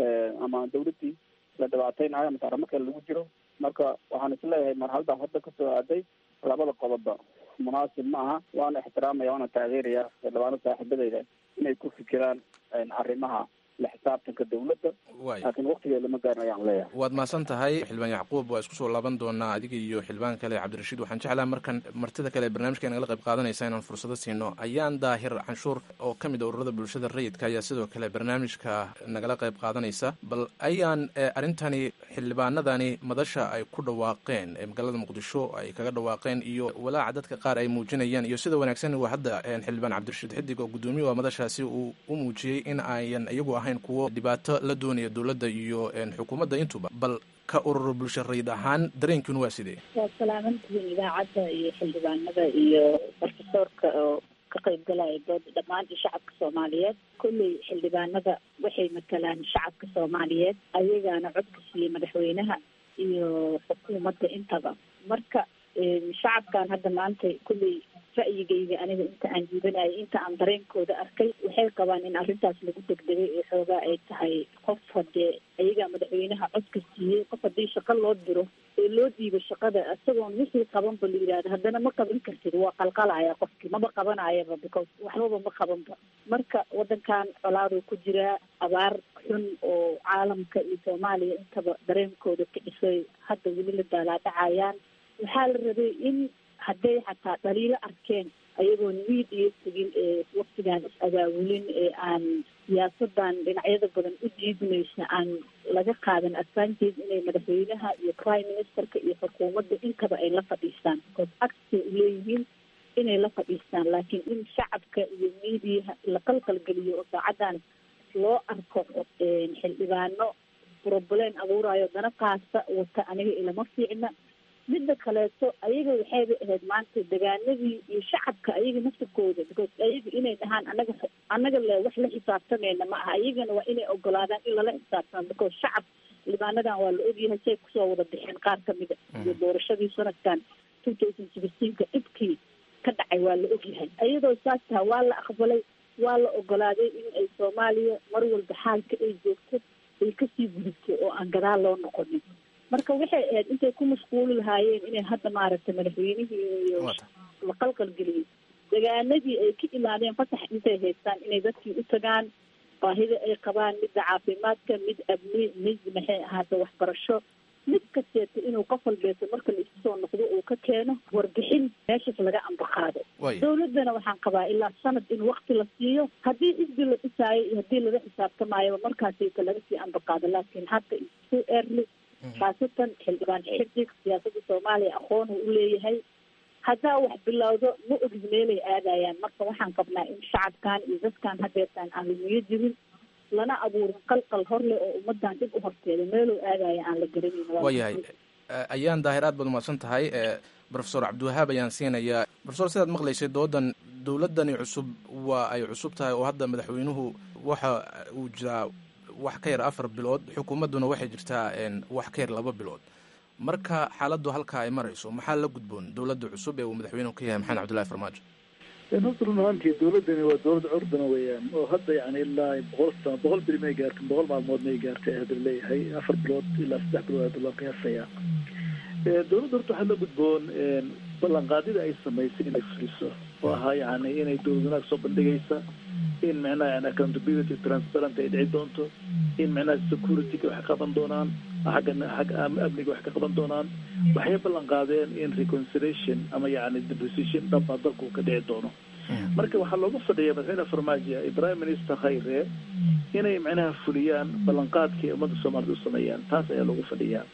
ama dawladdii la dhibaateynayo ama arrimo kale lagu jiro marka waxaan isleeyahay marxaladaas hadda kasoo aaday labada qodobba munaasib ma aha waana ixtiraamaya waana taageeraya xildhibaano saaxiibadeyda inay ku fikiraan arrimaha la xisaabtanka dawladda laakiin waktigeed lama gaarin ayaan leeyahay waad mahadsan tahay xildhibaan yacquub waa isku soo laaban doonaa adiga iyo xildhibaan kale cabdirashiid waxaan jeclaha markan martida kale barnaamijka nagala qayb qaadanaysa inaan fursado siino ayaan daahir canshuur oo ka mid a ururada bulshada rayidka ayaa sidoo kale barnaamijka nagala qayb qaadanaysa bal ayaan arrintani xildhibaanadani madasha ay ku dhawaaqeen ee magaalada muqdisho ay kaga dhawaaqeen iyo walaaca dadka qaar ay muujinayaan iyo sida wanaagsan waa hadda xildhibaan cabdirashiid xidig oo guddoomiye waa madashaasi uu u muujiyey in ayan iyagu ahayn kuwo dhibaato la doonaya dowladda iyo xukuumadda intuba bal ka urur bulsho rayid ahaan dareenkiinu waa sidee waa salaamantihiin idaacadda iyo xildhibaanada iyo profesoorka oo ka qaybgalaya dooda dhammaan iyo shacabka soomaaliyeed kolley xildhibaanada waxay matalaan shacabka soomaaliyeed ayagaana codka siiyey madaxweynaha iyo xukuumadda intaba marka shacabkan hadda maanta kolley ra'yigayga aniga inta aan jiibanayay inta aan dareenkooda arkay waxay qabaan in arrintaas lagu degdegay ee xoogaa ay tahay qof hadee ayagaa madaxweynaha codka siiyey qof haddii shaqo loo diro ee loo dhiibo shaqada isagoon wixii qabanba la yidhahdo haddana ma qaban kartid waa qalqalaya qofkii maba qabanayaba because waxbaba ma qabanba marka wadankan colaaduu ku jiraa abaar xun oo caalamka iyo soomaaliya intaba dareenkooda ka dhisay hadda weli la daalaadhacayaan waxaa la rabay in hadday xataa dhaliilo arkeen ayagoon wiid iyo tegin ee waktigaan is-abaabulin ee aan siyaasadan dhinacyada badan u diidmaysa aan laga qaadan advantage inay madaxweynaha iyo prime ministerka iyo xukuumadda intaba ay la fadhiistaan because agsay uleeyihiin inay la fadhiistaan laakiin in shacabka iyo miidiyaha la qalqalgeliyo oo saacadan loo arko xildhibaano problem abuurayo dana qaasta wata aniga ilama fiicna midda kaleeto ayaga waxayba ahayd maanta degaanadii iyo shacabka ayaga naftirkooda because ayaga inay dhahaan anaga anaga le wax la xisaabtamayna ma aha ayagana waa inay ogolaadaan in lala xisaabtamo because shacab libaanadan waa la ogyahay say kusoo wada bixeen qaar kamida iyo doorashadii sanadkan two thousand sixteenka dhibkii ka dhacay waa la ogyahay iyadoo saas taha waa la aqbalay waa la ogolaaday in ay soomaaliya mar walba xaalka ay joogto ay kasii gudubto oo aan gadaal loo noqonin marka waxay ahayd intay ku mashquuli lahaayeen inay hadda maaragtay madaxweynihii iyo la qalqalgeliyey degaanadii ay ka imaadeen fasax intay haystaan inay dadkii u tagaan baahida ay qabaan midda caafimaadka mid abni mid maxay ahaata waxbarasho mid kasteeta inuu qof walbeeto marka la isu soo noqdo uu ka keeno warbixin meeshaas laga ambaqaado dawladdana waxaan qabaa ilaa sanad in wakti la siiyo haddii xisbi la dhisaayo iyo haddii laga xisaabtamaayoba markaasayta laga sii ambaqaado laakiin hadda isu early khaasatan xildhibaan xidig siyaasadda soomaaliya aqoon uu uleeyahay haddaa wax bilowdo ma ogid meelay aadayaan marka waxaan qabnaa in shacabkan iyo dadkan hadeertaan aan lumiyo jirin lana abuurin qalqal hor leh oo ummadan dib u horteeda meeluu aadaya aan la garanayn Waa waayahay ayaan daahir aad baad umahadsan tahay profesor cabdiwahaab ayaan siinayaa profesor sidaad maqlaysay doodan dowladdani cusub waa ay cusub tahay oo hadda madaxweynuhu waxa uu jiraa wax ka yar afar bilood xukuumadduna waxay jirtaa wax ka yar laba bilood marka xaaladdu halkaa ay marayso maxaa la gudboon dowladda cusub ee uu madaxweynuhu ka yahay maxamed cabdullahi farmaajo horta run ahaantii dowladdani waa dowlad curdana weeyaan oo hadda yani ilaa boqol sano boqol beri may gaartin boqol maalmood may gaartay hadda leeyahay afar bilood ilaa saddex bilood hadda loo qiyaasayaa dowladda horta waxaa la gudboon ballanqaadida ay samaysay inay fuliso oo ahaa yani inay dowlad wanaag soo bandhigaysa in micnaha yani accountability transparent ay dhici doonto in micnaha security-ga wax qaban doonaan xagga xagga amniga wax ka qaban doonaan waxay ballan qaadeen in reconciliation ama yani deposition dhaba dalku ka dhici doono marka waxaa looga fadhiya madaxweyne farmaajo iyo prime minister khayre inay micnaha fuliyaan ballanqaadkii ummadda soomaalida u sameeyaan taas ayaa loogu fadhiyaa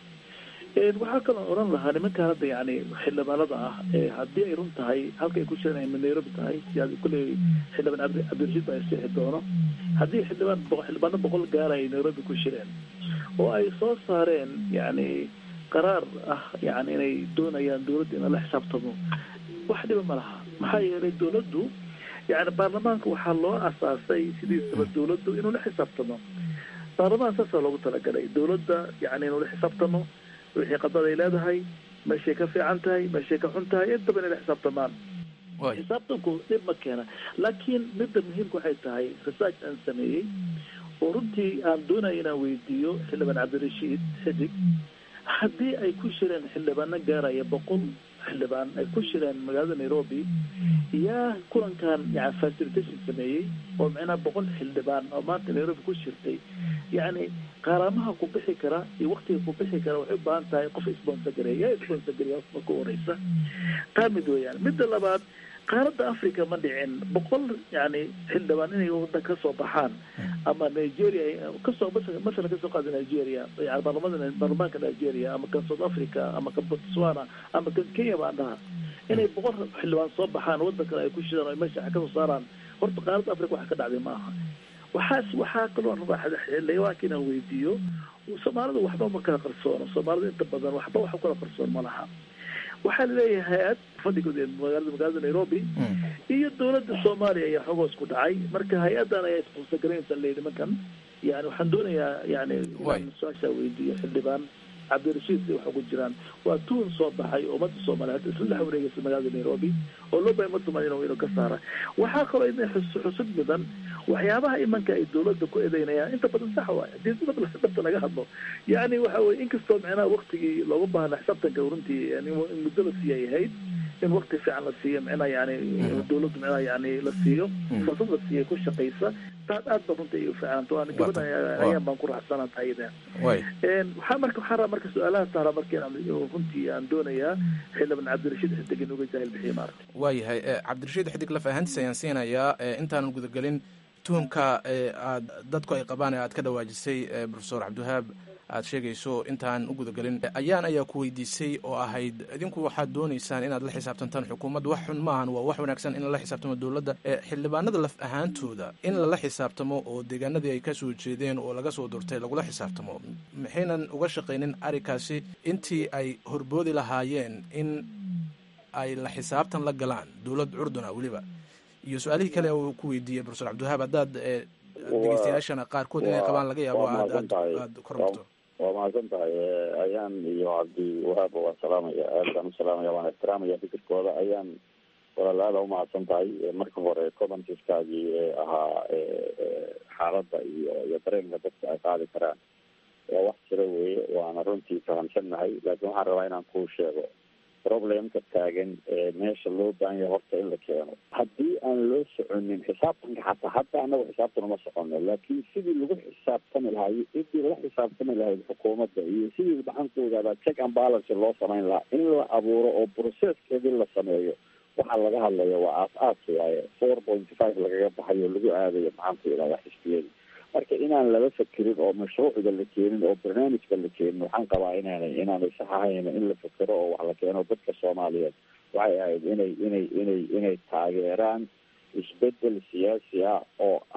waxaa kaloo odhan lahaa nimanka hadda yani xildhibaanada ah haddii ay run tahay halkay ku jiraan ay nairobi tahay kulley xildhibaan cabdirashiid baa isixi doono haddii xildhibaan xildhibaano boqol gaara ay nairobi ku jireen oo ay soo saareen yani qaraar ah yani inay doonayaan dowladda in la xisaabtamo wax dhiba ma laha maxaa yeelay dowladdu yani baarlamaanka waxaa loo asaasay sidiisaba dowladdu inuu la xisaabtamo baarlamaan saasaa loogu talagalay dowladda yani inuu la xisaabtamo wixii qadad ay leedahay meeshay ka fiican tahay meeshay ka xun tahay intaba inay la xisaabtamaan xisaabtanku dhib ma keena laakiin midda muhiimka waxay tahay research aan sameeyey oo runtii aan doonaya inaan weydiiyo xildhibaan cabdirashiid xidig haddii ay ku shireen xildhibaano gaaraya boqol xildhibaan ay ku shireen magaalada nairobi yaa kulankan yani facilitation sameeyey oo micnaha boqol xildhibaan oo maanta nairobi ku shirtay yacni qaaraamaha ku bixi kara iyo waktiga ku bixi kara waxay u baahan tahay qof sponsor gareeya yaa sponsor gareeya marka horeysa taa mid weeyaan midda labaad qaaradda africa ma dhicin boqol yani xildhibaan inay wadan kasoo baxaan ama nigeria kasoo masalan kasoo qaada nigeria yani baarlamada baarlamaanka nigeria ama kan south africa ama kan botswana ama kan kenya baan dhaha inay boqol xildhibaan soo baxaan wadan kale ay ku shidaan o meesha kasoo saaraan horta qaaradda africa waxa ka dhacday ma aha waxaas waxaa kaloo rabaa xildhibaanka inaan weydiiyo soomaalida waxba ma kala qarsoono soomaalida inta badan waxba wax kala qarsoon ma laha waxaa laleeyahay hay-ad fadhigood magaalada magaalada nairobi iyo dowladda soomaaliya ayaa xogoos ku dhacay marka hay-adan ayaa sponsor garaynaysa leeyi nimankan yani waxaan doonayaa yani inaan su-aashaa weydiiyo xildhibaan cabdirashiid si wax ugu jiraan waa tuun soo baxay oo ummadda soomaaliyeed isla dhex wareegaysa magaalada nairobi oo loo bahay ummadda soomaaliya inuu ka saara waxaa kaloo idin xusud mudan waxyaabaha imanka ay dowladda ku eedeynayaan inta badan sax waay hadii dhabta laga hadlo yani waxa weye inkastoo micnaha waktigii looga baahna xisaabtanka runtii in muddo la siiyay ahayd in wakti fiican la siiyo micnaha yani dowladdu micnaha yani la siiyo fursad la siiyo ku shaqaysa taas aad ba runta u fiicanta waan gabadha ayaan baan ku raaxsanaa tahayda waxaa marka waxaa rabaa marka su-aalaha taara marka runtii aan doonayaa xildhibaan cabdirashiid xidig inuga jaahil bixiyo maarata waayahay cabdirashiid xidig laf ahaantiisa ayaan siinayaa intaanan gudagelin tuhumka aad dadku ay qabaan ee aad ka dhawaajisay profesor cabdiwahaab aad sheegayso intaan u gudagelin ayaan ayaa ku weydiisay oo ahayd idinku waxaad doonaysaan inaad la xisaabtantaan xukuumadda wax xun maahan waa wax wanaagsan in lala xisaabtamo dowladda xildhibaanada laf ahaantooda in lala xisaabtamo oo deegaanadii ay ka soo jeedeen oo laga soo durtay lagula xisaabtamo maxaynan uga shaqaynin arrinkaasi intii ay horboodi lahaayeen in ay la xisaabtan la galaan dowlad curduna weliba iyo su-aalihii kale uu ku weydiiyey profesor cabdiwahaab haddaad dhegeystayaashana qaarkood inay qabaan laga yaabo aad aad aad kormarto waa mahadsan tahay ayaan iyo cabdi wahaab waa salaamaya aad baan u salaamaya waan ixtiraamaya fikirkooda ayaan walaalaada umahadsan tahay marka hore commentiskaagii ahaa xaaladda iyo iyo dareenka dadka ay qaadi karaan waa wax jira weeye waana runtii fahamsannahay laakiin waxaan rabaa inaan kuu sheego problemka taagan ee meesha loo baahan yahay horta in la keeno haddii aan loo soconin xisaabtanka xataa hadda anagu xisaabtan uma socono laakiin sidii lagu xisaabtami lahaa iyo sidii la xisaabtami lahayd xukuumadda iyo sidii maxankoodaaba check and balance loo samayn lahaa in la abuuro oo processkeedii la sameeyo waxaa laga hadlaya waa aas-aas waaye four point five lagaga baxayo lagu aadayo maxaanku yidhahda xisbiyada marka inaan laba fakerin oo mashruucda la keenin oo barnaamijka la keenin waxaan qabaa inaanay inaanay sax ahayn in la fekero oo wax la keeno dadka soomaaliyeed waxay ahayd inay inay inay inay taageeraan isbedel siyaasi ah oo ah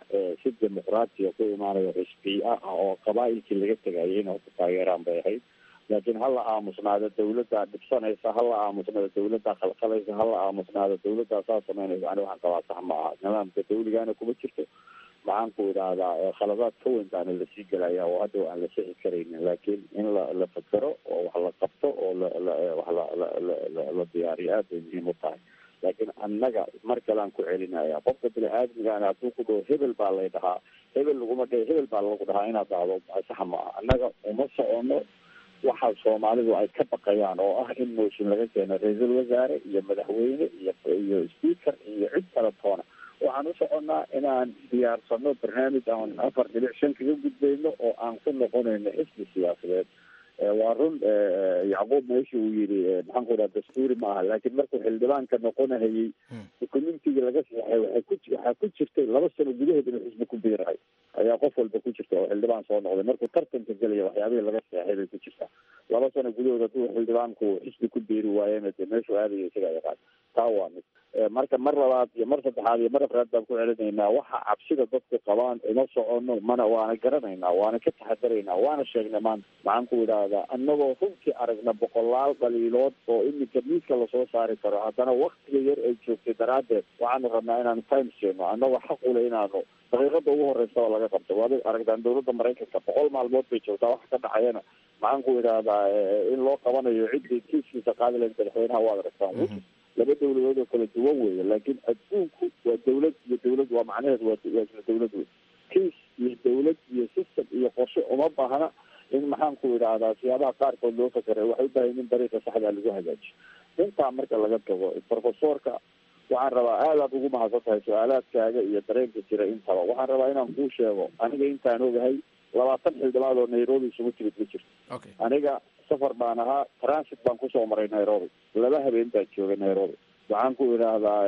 si dimuqraatiya ku imaanayo xisbiya ah oo qabaa'ilkii laga tegayay inay ku taageeraan bay ahayd laakiin hala aamusnaado dawladdaa dhibsanaysa hala aamusnaado dawladdaa khalkhalaysa hala aamusnaado dawladdaa saa samaynaysa ani waxaan qabaa sax ma aha nidaamka dawligaana kuma jirto maxaan ku idhaahdaa khaladaad ka weyn baana lasii gelaya oo hadda aan la sixi karaynin laakiin in la la fekero oo wax la qabto oo la la wax la la la la diyaariyo aad bay muhiim u tahay laakiin annaga mar kale aan ku celinaya qofka bini aadmigaana hadduu ku dhaho hebel baa lay dhahaa hebel laguma dhe hebel baa lagu dhahaa inaad dhahdo sax ma aha annaga uma socono waxa soomaalidu ay ka baqayaan oo ah in mooshin laga keeno ra-iisul wasaare iyo madaxweyne iyo iyo speaker iyo cid kale toona waxaan u soconnaa inaan diyaarsano barnaamij aan afar dhilic shan kaga gudbayno oo aan ku noqonayno xisbi siyaasadeed waa run yacquub meesha uu yidhi maxaan ku dhaha dastuuri ma aha laakiin markuu xildhibaanka noqonahayey communitiga laga saxay waxay ku waxaa ku jirtay laba sano gudahood inuu xisbi ku biirahay ayaa qof walba ku jirta oo xildhibaan soo noqday markuu tartanka gelaya waxyaabihii laga saxay bay ku jirtaa laba sano gudahood hadduu xildhibaanku xisbi ku biiri waayena dee meeshuu aadaya isagaa yaqaan taa waa mid marka mar labaad iyo mar saddexaad iyo mar afraad baan ku celinaynaa waxa cabsida dadku qabaan uma socono mana waana garanaynaa waana ka taxadaraynaa waana sheegnay maanta maxaan ku idhaahdaa annagoo runtii aragna boqolaal dhaliilood oo iminka miiska lasoo saari karo haddana waktiga yar ay joogtay daraaddeed waxaanu rabnaa inaanu time seeno annagoo xaq ule inaanu daqiiqada ugu horeysa oo laga qabto waad aragtaan dawladda maraykanka boqol maalmood bay joogtaa waxa ka dhacayana maxaan ku idhaahdaa in loo qabanayo ciddii kiiskiisa qaadi lahayd madaxweynaha waad aragtaan laba dawladood oo kala duwan weeye laakiin adduunku waa dawlad iyo dawlad waa macnaheedu waa waa isla dawlad wey kiis iyo dawlad iyo system iyo qorshe uma baahna in maxaan ku idhaahdaa siyaabaha qaarkood loo fakeray waxay u baahan in dariiqa saxdaa lagu hagaajiyo intaa marka laga tago profesorka waxaan rabaa aad aad ugu mahadsan tahay su-aalaadkaaga iyo dareenka jira intaba waxaan rabaa inaan kuu sheego aniga intaan ogahay labaatan xildhibaad oo nairobi isugu timid ma jirto aniga safar baan ahaa transit baan kusoo maray nairobi laba habeen baan joogay nairobi waxaan ku idhaahdaa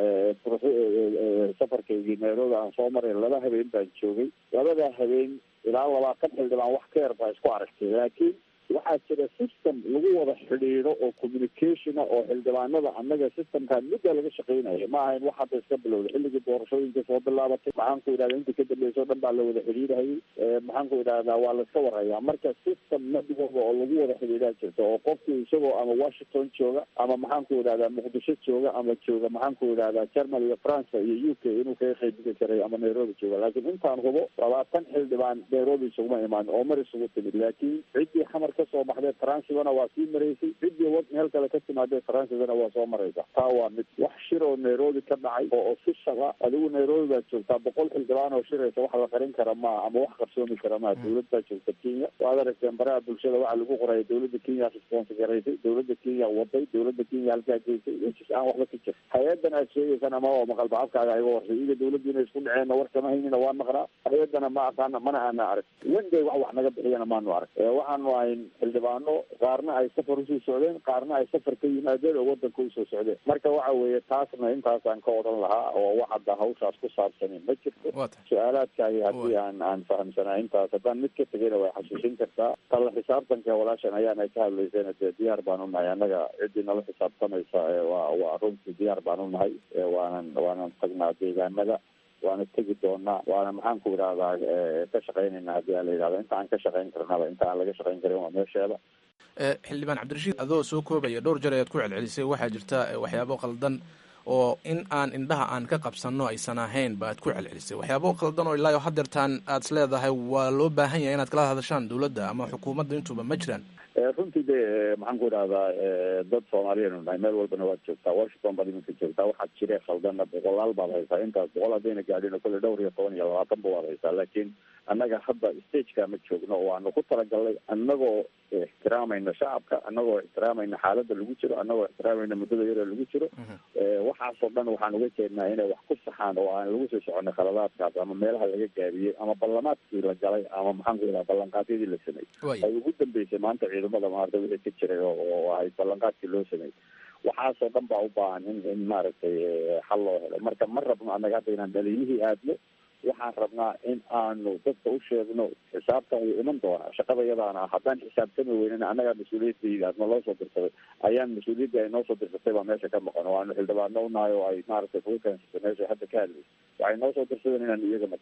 safarkaygii nairobi aan soo maray laba habeen baan joogay labadaa habeen ilaa labaatan xildhibaan wax ka yar baa isku aragtay laakiin waxaa jira system lagu wada xidhiidho oo communicationa oo xildhibaanada annaga systemkaan mudda laga shaqeynaya ma ahayn wax hadda iska bilowday xilligii doorashooyinka soo bilaabatay maxaan ku idhahda inta ka dambeysao dhan baa la wada xidhiidhayay maxaan ku idhahdaa waa la iska warhayaa marka system nadigooda oo lagu wada xidhiidhaa jirta oo qofku isagoo ama washington jooga ama maxaan ku idhahdaa muqdisho jooga ama jooga maxaan ku idhahdaa germany iyo france iyo u k inuu kaga qaybgeli karay ama nairobi jooga laakiin intaan hubo labaatan xildhibaan nairobi isuguma imaan oo mar isugu timid laakiin ciddii xamar kasoo baxdee transidana waa sii maraysay ciddii wad meel kale ka timaadee transidana waa soo maraysa taa waa mid wax shir oo nairobi ka dhacay oo official ah adigu nairobi baad joogtaa boqol xildhibaan oo shiraysa wax la qarin kara maaha ama wax qarsoomi kara maaha dawlad baa joogta kenya waad aragteen baraha bulshada waxaa lagu qoraya dawladda kenya response garaysay dawladda kenya waday dawladda kenya halkaa geysay wejis aan waxba ka jir hay-adan aad sheegaysana ama oo maqal bacabkaaga iga warsay iga dawladdu inay isku dhaceenna war kama haynina waa maqnaa hay-adana ma aqaana mana aana arag wenday wax wax naga bixiyana maanu arag waxaanu ahayn xildhibaano qaarna ay safar usoo socdeen qaarna ay safar ka yimaadeen oo wadanka usoo socdeen marka waxa weeye taasna intaasaan ka odhan lahaa oo wax hadda hawshaas ku saabsanin ma jirto su-aalaadkaagi haddii aan aan fahamsanaa intaas haddaan mid ka tegayna way xasuusin kartaa talla xisaabtanka walaashan ayaan ay ka hadlayseen dee diyaar baan unahay annaga ciddii nala xisaabtamaysa waa waa runtii diyaar baan unahay waanan waanan tagnaa deegaanada waana tegi doonaa waana maxaan ku idhahdaa ka shaqeynayna haddii a la yidhahdo inta aan ka shaqeyn karnaba inta aan laga shaqeyn karin waa meesheeda xildhibaan cabdirashiid adoo soo koobaya dhowr jeer ayaad ku celcelisay waxaa jirta waxyaabo qaldan oo in aan indhaha aan ka qabsanno aysan ahayn baad ku celcelisay waxyaabo qaldan oo ilaa hadeertaan aad is leedahay waa loo baahan yahay inaad kala hadashaan dowladda ama xukuumadda intuba ma jiraan runtii de maxaan ku idhahdaa dad soomaaliyeenu nahay meel walbana waad joogtaa washington baad iminka joogtaa waxaad jire khaldana boqolaal baad haysaa intaas boqol haddayna gaadhin oo kale dhowr iyo toban iyo labaatanba waad haysaa laakiin annaga hadda stageka ma joogno waanu ku talagalnay annagoo ixtiraamayna shacabka annagoo ixtiraamayna xaaladda lagu jiro annagoo ixtiraamayna muddada yaroo lagu jiro waxaasoo dhan waxaan uga jeednaa inay wax ku saxaan oo aan lagu soo soconay khaladaadkaas ama meelaha laga gaabiyey ama ballamaadkii la galay ama maxaan ku idhaha ballanqaadyadii la sameeyey ay ugu dambeysay maanta ciidamada maarta wixii ka jiray oo ahayd ballanqaadkii loo sameeyey waxaasoo dhan baa u baahan in in maaragtay xal loo helo marka ma rabno annaga hadda inaan dhaliilihii aadno waxaan rabnaa in aanu dadka u sheegno xisaabtan wuu iman doonaa shaqada yadaana haddaan xisaabtami weynana annagaa mas-uuliyadayda aadna loo soo dirsaday ayaan mas-uuliyaddii ay noo soo dirsatay baa meesha ka maqan oo aanu xildhibaano unahay oo ay maaragtay kuga keensatay meesha hadda ka hadlaysa waxay noo soo dirsadeen inaan iyaga matala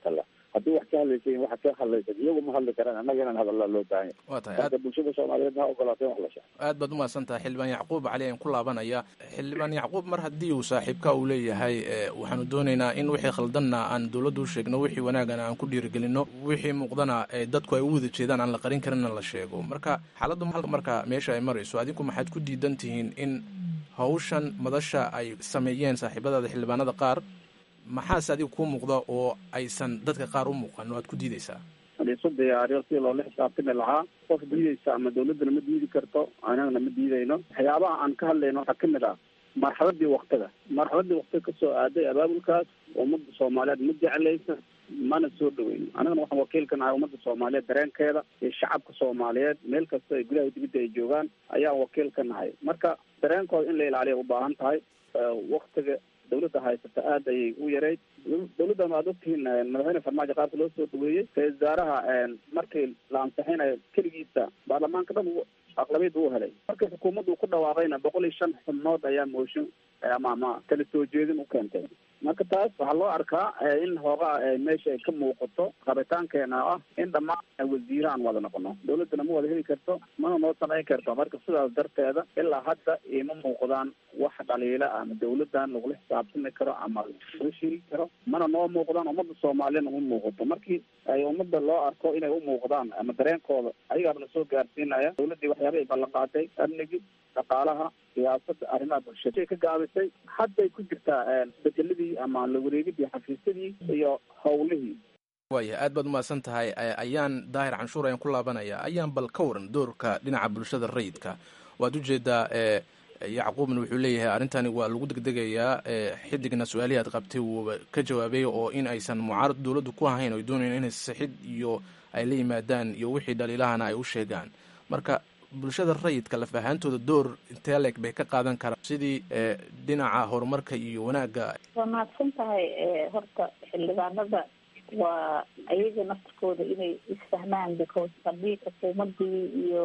haddii wax ka hadlaysa waxa ka hadlaysa iyagu ma hadli karaan annaga inaan hadallaa loo baahan yahay waa tahay marka bulshada soomaaliyeed ha ogolaatay in wax la sheego aad baad umahadsan tahay xildhibaan yacquub cali ayaan ku laabanaya xildhibaan yacquub mar haddii uu saaxiibka uu leeyahay waxaanu doonaynaa in wixii khaldanna aan dowladdu u sheegno wixii wanaagana aan ku dhiirigelino wixii muuqdana dadku ay u wada jeedaan aan la qarin karinna la sheego marka xaaladdu marka meesha ay marayso adinku maxaad ku diidan tihiin in hawshan madasha ay sameeyeen saaxiibadaada xildhibaanada qaar maxaase adiga kuu muuqda oo aysan dadka qaar u muuqan oo aad ku diideysaa isu diyaariyo si loola xisaabtami lahaa qof diideysa ama dawladdana ma diidi karto anagana ma diidayno waxyaabaha aan ka hadlayno waxaa kamid ah marxaladii waktiga marxaladii waktiga kasoo aaday abaabulkaas ummadda soomaaliyeed ma jeclaysa mana soo dhaweyno anagana waxaan wakiil ka nahay ummadda soomaaliyeed dareenkeeda iyo shacabka soomaaliyeed meel kasta ay gudaha dibadda ay joogaan ayaan wakiil ka nahay marka dareenkooda in la ilaaliya ubaahan tahay waktiga dawladda haysata aad ayay u yareyd dawladdan waad ogtihiin madaxweyne farmaajo qaabka loo soo dhaweeyey ra-isul wasaaraha markii la ansixinayo keligiisa baarlamaanka dhan aqlabiyad uu helay markii xukuumaddu ku dhawaaqayna boqol iyo shan xubnood ayaa mooshin ama ama kala soo jeedin u keentay marka taas waxaa loo arkaa in hoogaa meesha ay ka muuqato rabitaankeena ah in dhammaan wasiire aan wada noqono dawladdana ma wada heli karto mana noo samayn karto marka sidaas darteeda ilaa hadda ima muuqdaan wax dhaliila ama dawladdan lagula xisaabtami karo ama laga sheegi karo mana noo muuqdaan ummadda soomaaliyana uma muuqato markii ay ummadda loo arko inay u muuqdaan ama dareenkooda ayagaaba lasoo gaarsiinaya dawladdii waxyaaba ay ballan qaatay amnigii dhaqaalaha siyaasada arrimaha bulshada ka gaabisay hadday ku jirtaa bedeladii ama la wareegidii xafiisyadii iyo howlihii waaya aad baad umahadsan tahay ayaan daahir canshuur ayaan ku laabanaya ayaan bal ka waran doorka dhinaca bulshada rayidka waad ujeedaa yacquubna wuxuu leeyahay arrintani waa lagu degdegayaa xidigna su-aalihii aad qabtay wuuba ka jawaabay oo in aysan mucaarad dowladdu ku ahayn oy doonayaan inay sixid iyo ay la yimaadaan iyo wixii dhaliilahana ay u sheegaan marka bulshada rayidka laf ahaantooda door intee leeg bay ka qaadan karaan sidii dhinaca horumarka iyo wanaagga waa mahadsan tahay horta xildhibaanada waa ayaga naftarkooda inay isfahmaan because haddii xukuumadii iyo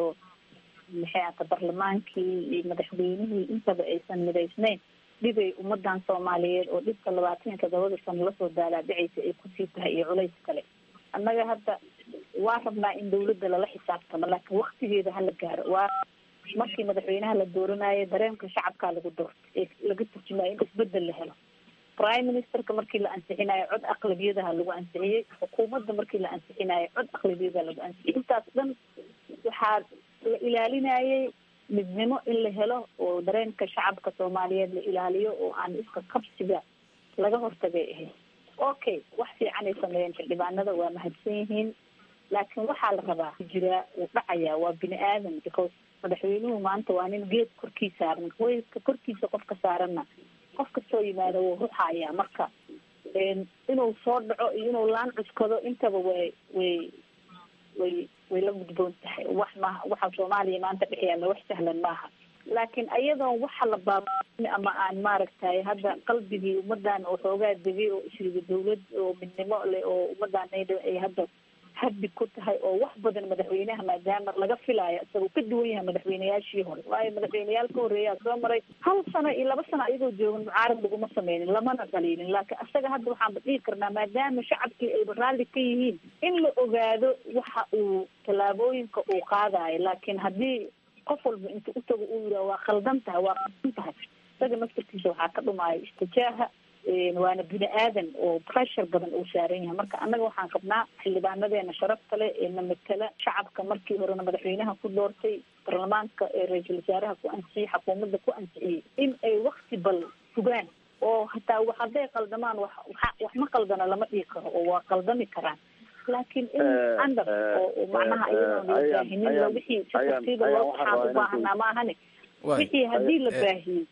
maxay ata barlamaankii iyo madaxweynihii intaba aysan midaysnayn dhibay ummadan soomaaliyeed oo dhibka labaatan iyo todobada sano lasoo daalaadhicaysa ay kusii tahay iyo culays kale annaga hadda waa rabnaa in dawladda lala xisaabtamo laakiin waktigeeda hala gaaro waa markii madaxweynaha la dooranayo dareenka shacabkaa lagu doorto ee laga turjumayo in isbedel la helo prime ministerka markii la ansixinayo cod aqlabiyadaha lagu ansixiyey xukuumadda markii la ansixinayo cod aqlabiyadaha lagu ansixiyey intaas dhan waxaa la ilaalinayay midnimo in la helo oo dareenka shacabka soomaaliyeed la ilaaliyo oo aan iska qabsiga laga hortagay ahayd okay wax fiican ay sameeyeen xildhibaanada waa mahadsan yihiin laakiin waxaa la rabaa jiraa wuu dhacayaa waa bini aadan because madaxweynuhu maanta waa nin geed korkii saaran weydka korkiisa qofka saaranna qof kastoo yimaada wuu ruxayaa marka inuu soo dhaco iyo inuu laan cuskado intaba way way way way la gudboon tahay wax maaha waxa soomaaliya maanta dhex yaalla wax sahlan maaha laakiin ayadoon waxa la baabin ama aan maaragtay hadda qalbigii ummadan oo xoogaa degay oo isriga dawlad oo midnimo leh oo ummadan ay hadda habbi ku tahay oo wax badan madaxweynaha maadaama laga filaayo isagoo ka duwan yahay madaxweyneyaashii hore waayo madaxweyneyaal ka horreeyaa soo maray hal sano iyo laba sano ayagoo joogan mucaarad laguma sameynin lamana dhaliilin laakiin isaga hadda waxaanba dhihi karnaa maadaama shacabkii ayba raalli ka yihiin in la ogaado waxa uu tallaabooyinka uu qaadayo laakiin haddii qof walba inta utago uu yidhaha waa khaldan tahay waa khaldan tahay isaga naftarkiisa waxaa ka dhumaayo istijaaha waana bini aadan oo pressure badan uu saaran yahay marka annaga waxaan qabnaa xildhibaanadeena sharafta leh ee na matala shacabka markii horena madaxweynaha ku doortay baarlamaanka ee ra-iisul wasaaraha ku ansixiyey xukuumadda ku ansixiyey in ay wakti bal sugaan oo hataa hadday qaldamaan wax wax ma qaldana lama dhihi karo oo waa qaldami karaan laakiin in andar oo macnaha iyadoon la baahinin lo wixii si tartiiba loo waxaan u baahanaa maahane wixii haddii la baahiyey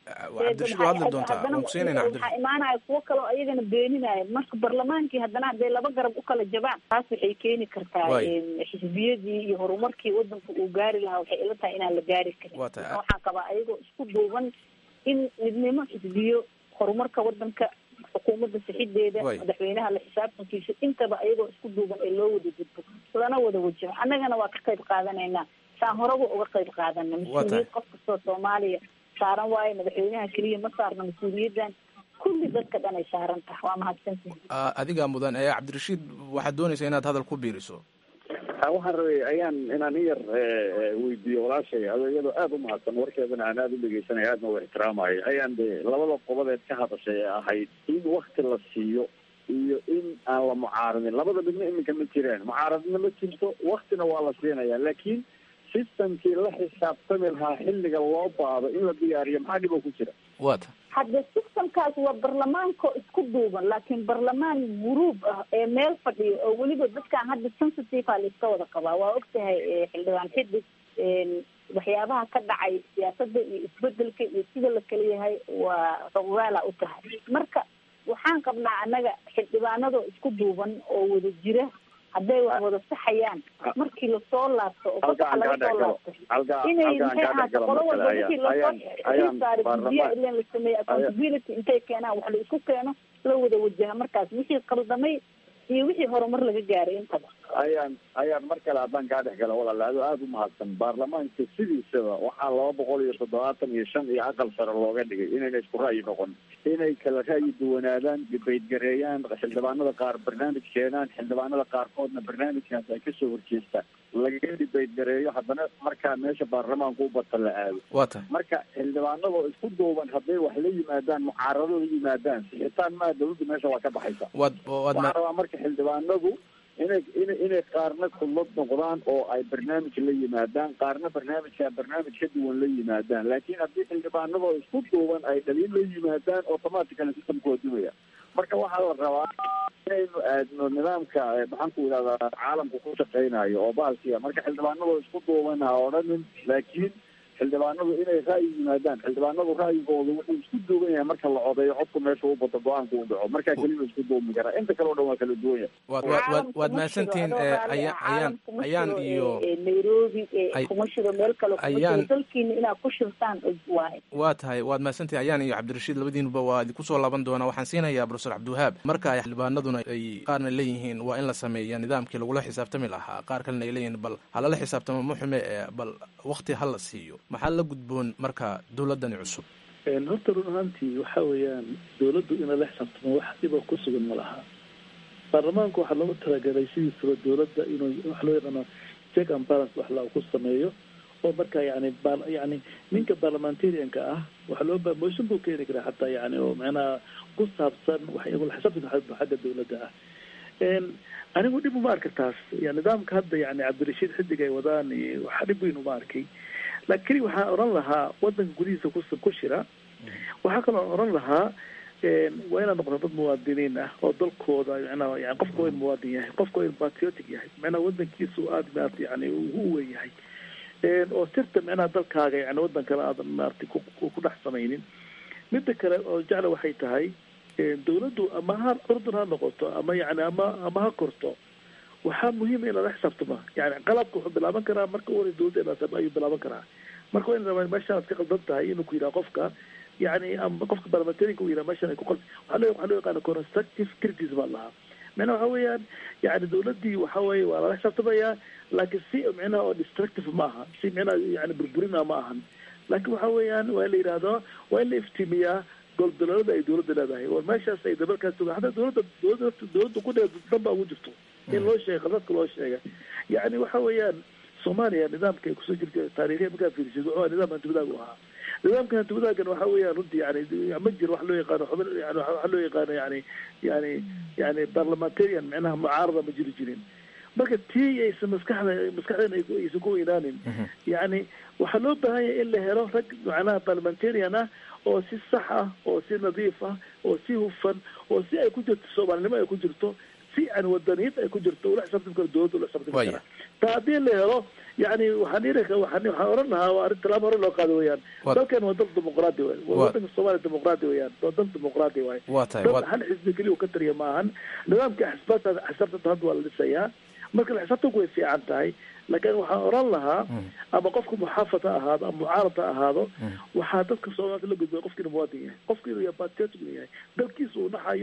waxaa imaanaya kuwo kaleo ayagana beeninaya marka barlamaankii haddana hadday laba garab u kala jabaan taas waxay keeni kartaa xisbiyadii iyo horumarkii wadanka uu gaari lahaa waxay ila tahay inaan la gaari karin waxaan qabaa ayagoo isku duuban in midnimo xisbiyo horumarka wadanka xukuumadda sixideeda madaxweynaha la xisaabtankiisa intaba ayagoo isku duuban ee loo wada gudbo lana wada wajaho annagana waa ka qayb qaadanaynaa saan horaba uga qayb qaadana mas-uuliyad qof kastoo soomaaliya saaran waayo madaxweynaha keliya ma saarna mas-uuliyaddan kulli dadka dhan ay saaran tahay waa mahadsantihin adigaa mudan ee cabdirashiid waxaad doonaysaa inaad hadal ku biiriso waxaan rabay ayaan inaan in yar weydiiyo walaashay ado iyadoo aada u mahadsan warkeedana aan aada u dhegeysanay aadna u ixtiraamayo ayaan de labada qodobeed ka hadashay ee ahayd in wakti la siiyo iyo in aan la mucaaradin labada midna iminka ma jiraan mucaaradna ma jirto waktina waa la siinaya laakiin systemkii la xisaabtami lahaa xilliga loo baado in la diyaariyo maxaa dhib oo ku jira wata hadde systemkaas waa barlamaanka isku duuban laakiin barlamaan guruub ah ee meel fadhiyo oo weliba dadkaan hadda sensitive a laiska wada qabaa waa ogtahay xildhibaan xidig waxyaabaha ka dhacay siyaasada iyo isbedelka iyo sida la kala yahay waa rogaala u tahay marka waxaan qabnaa annaga xildhibaanadoo isku duuban oo wada jira hadday wax wada saxayaan markii lasoo laabto oo fasaxa laga soo laabto inay maxay ahaato qolo walba wixii lasoo saaray guddiya ilen la sameeyey accountability intay keenaan wax la isku keeno la wada wajaha markaas wixii qaldamay iyo wixii horumar laga gaaray intaba ayaan ayaan mar kale haddaan kaa dhex gala walaala ado aada u mahadsan baarlamaanka sidiisaba waxaa laba boqol iyo toddobaatan iyo shan iyo aqal sare looga dhigay inayna isku ra'yi noqon inay kala ra'yi duwanaadaan dibaydgareeyaan xildhibaanada qaar barnaamij keenaan xildhibaanada qaarkoodna barnaamijkaas ay kasoo horjeestaan laga dibaydgareeyo haddana markaa meesha baarlamaanku u bata la aado wa tahay marka xildhibaanadoo isku duuban hadday wax la yimaadaan mucaaradoo la yimaadaan sixitaan maa dawladda meesha waa ka baxaysa waad waad waxaan rabaa marka xildhibaanadu inay ina inay qaarna kulad noqdaan oo ay barnaamij la yimaadaan qaarna barnaamijka barnaamij ka duwan la yimaadaan laakiin haddii xildhibaanadoo isku duuban ay dhaliin la yimaadaan automatically systemku waa dumaya marka waxaa la rabaa inaynu aadno nidaamka maxaan ku idhahdaa caalamku ku shaqeynayo oo bahalkiya marka xildhibaanadoo isku duuban ha odhanin laakiin xildhibaanadu inay ra'yi yimaadaan xildhibaanadu ra'yigooda wuxuu isku duuban yahay marka la codeeyo codku meesha u bato go-aanku u dhaco markaa keliya isku duumi karaa inta kale o dhan waa kala duwan yahay waad waad waad waad mahadsantihiin ayaan ayaan ayaan iyo nairobi kuma shiro meel kale kuma Ayaan- shiro dalkiina inaad ku shirtaan waaye waa tahay waad mahadsantihin ayaan iyo cabdirashiid labadiinuba waa idinku soo laaban doonaa waxaan siinayaa profesor cabdiwahaab marka ay xildhibaanaduna ay qaarna leeyihiin waa in la sameeya nidaamkii lagula xisaabtami lahaa qaar kalena ay leeyihiin bal halala xisaabtamo ma xume ee bal wakti ha la siiyo maxaa la gudboon marka dowladani cusub horta run ahaantii waxa weeyaan dawladdu ina la xisaabtamo wax dhiba ku sugan ma laha baarlamaanku waxaa loogu talagalay sidiisaba dawladda inuu wax loo yaqaano check and balance wax la ku sameeyo oo marka yani ba- yani ninka parliamentarianka ah waxa loo ba motion buu keeni karaa xataa yani oo macnaha ku saabsan wax iyagoo xisaabtan xagga xagga dawladda ah Een, anigu dhib uma arka taas ya nidaamka hadda yani cabdirashiid xidig ay wadaan iyo wax dhib weyn uma arkay laakiin waxaan oran lahaa wadanka gudihiisa ku ku shira waxaa kaloo oran lahaa een, waa inaan noqdo dad muwaadiniin ah oo dalkooda macnaha yani qofka waa in muwaadin yahay qofka waa in patriotic yahay macnaha wadankiisu aada maarata yani ugu uwen yahay Een, oo sirta macnaha dalkaaga yani wadan kale aadan maarata ku ku ku dhex samaynin midda kale oo jecla waxay tahay een, dawladdu ama ha urdun ha noqoto ama yani ama ama ha korto waxaa muhiim in lala xisaabtamo yani qalabka wuxuu bilaaban karaa marka u horey dawladda inaa ayuu bilaaban karaa marka waa in rabaa meeshaan ka qaldan tahay inuu ku yidhaha qofka yani ama qofka parliamentarianka uu yidhaha meeshaan ay ku qal waxaa loo waxaa loo yaqaana constructive criticism baa lahaa macnaha waxa weeyaan yani dawladdii waxa weeye waa lala xisaabtamayaa laakiin si micnaha oo destructive ma aha si micnaha yani burburina ma ahan laakiin waxa weeyaan waa in la yidhaahdo waa in la iftiimiyaa goldaloolada ay dawladda leedahay oo meeshaas ay dabalkaas sugaan hataa dawladda dawladda dawladda ku dheer dan baa ugu jirto in loo sheega dadka loo sheega yani waxa weeyaan soomaaliya nidaamka ay kusoo jirta taariikhiya markaa fiirisid wuxuu ahaa nidaam hantiwadaag u ahaa nidaamka hantiwadaagan waxa weeyaan runtii yani ma jiro wax loo yaqaano xubin yani waxa loo yaqaano yani yani yani parliamentarian micnaha mucaarada ma jiri jirin marka tii aysan maskaxda maskaxdeen ay- aysan ku weynaanin yani waxaa loo baahan yahay in la helo rag macnaha parliamentarian ah oo si sax ah oo si nadiif ah oo si hufan oo si ay ku jirto soomaalinimo ay ku jirto si aan wadaniyad ay ku jirto ula xisaabtami karo dawladda ula xisaabtami Waya. kara taa haddii la helo yani waxaan iri waxaan waxaan oran lahaa waa arrin talaabo hore loo qaado weeyaan Wa- dalkan waa dal dimuqraadi waay waa Wa- wadanka soomaaliya dimuqraadi weeyaan waa dal dimuqraadi waay waa tahay dad waad hal xisbi keliya uu ka tariya ma ahan nidaamka xisaabta xisaabtanta hadda waa la dhisayaa marka la xisaabtanku way fiican tahay laakiin waxaan oran lahaa ama qofka muxaafad ha ahaado ama mucaarad ha ahaado waxaa dadka soomaalida la gudbaya qofka inuu muwaadin yahay qofka inuu yahay patriotic inuu yahay dalkiisa uu naxayo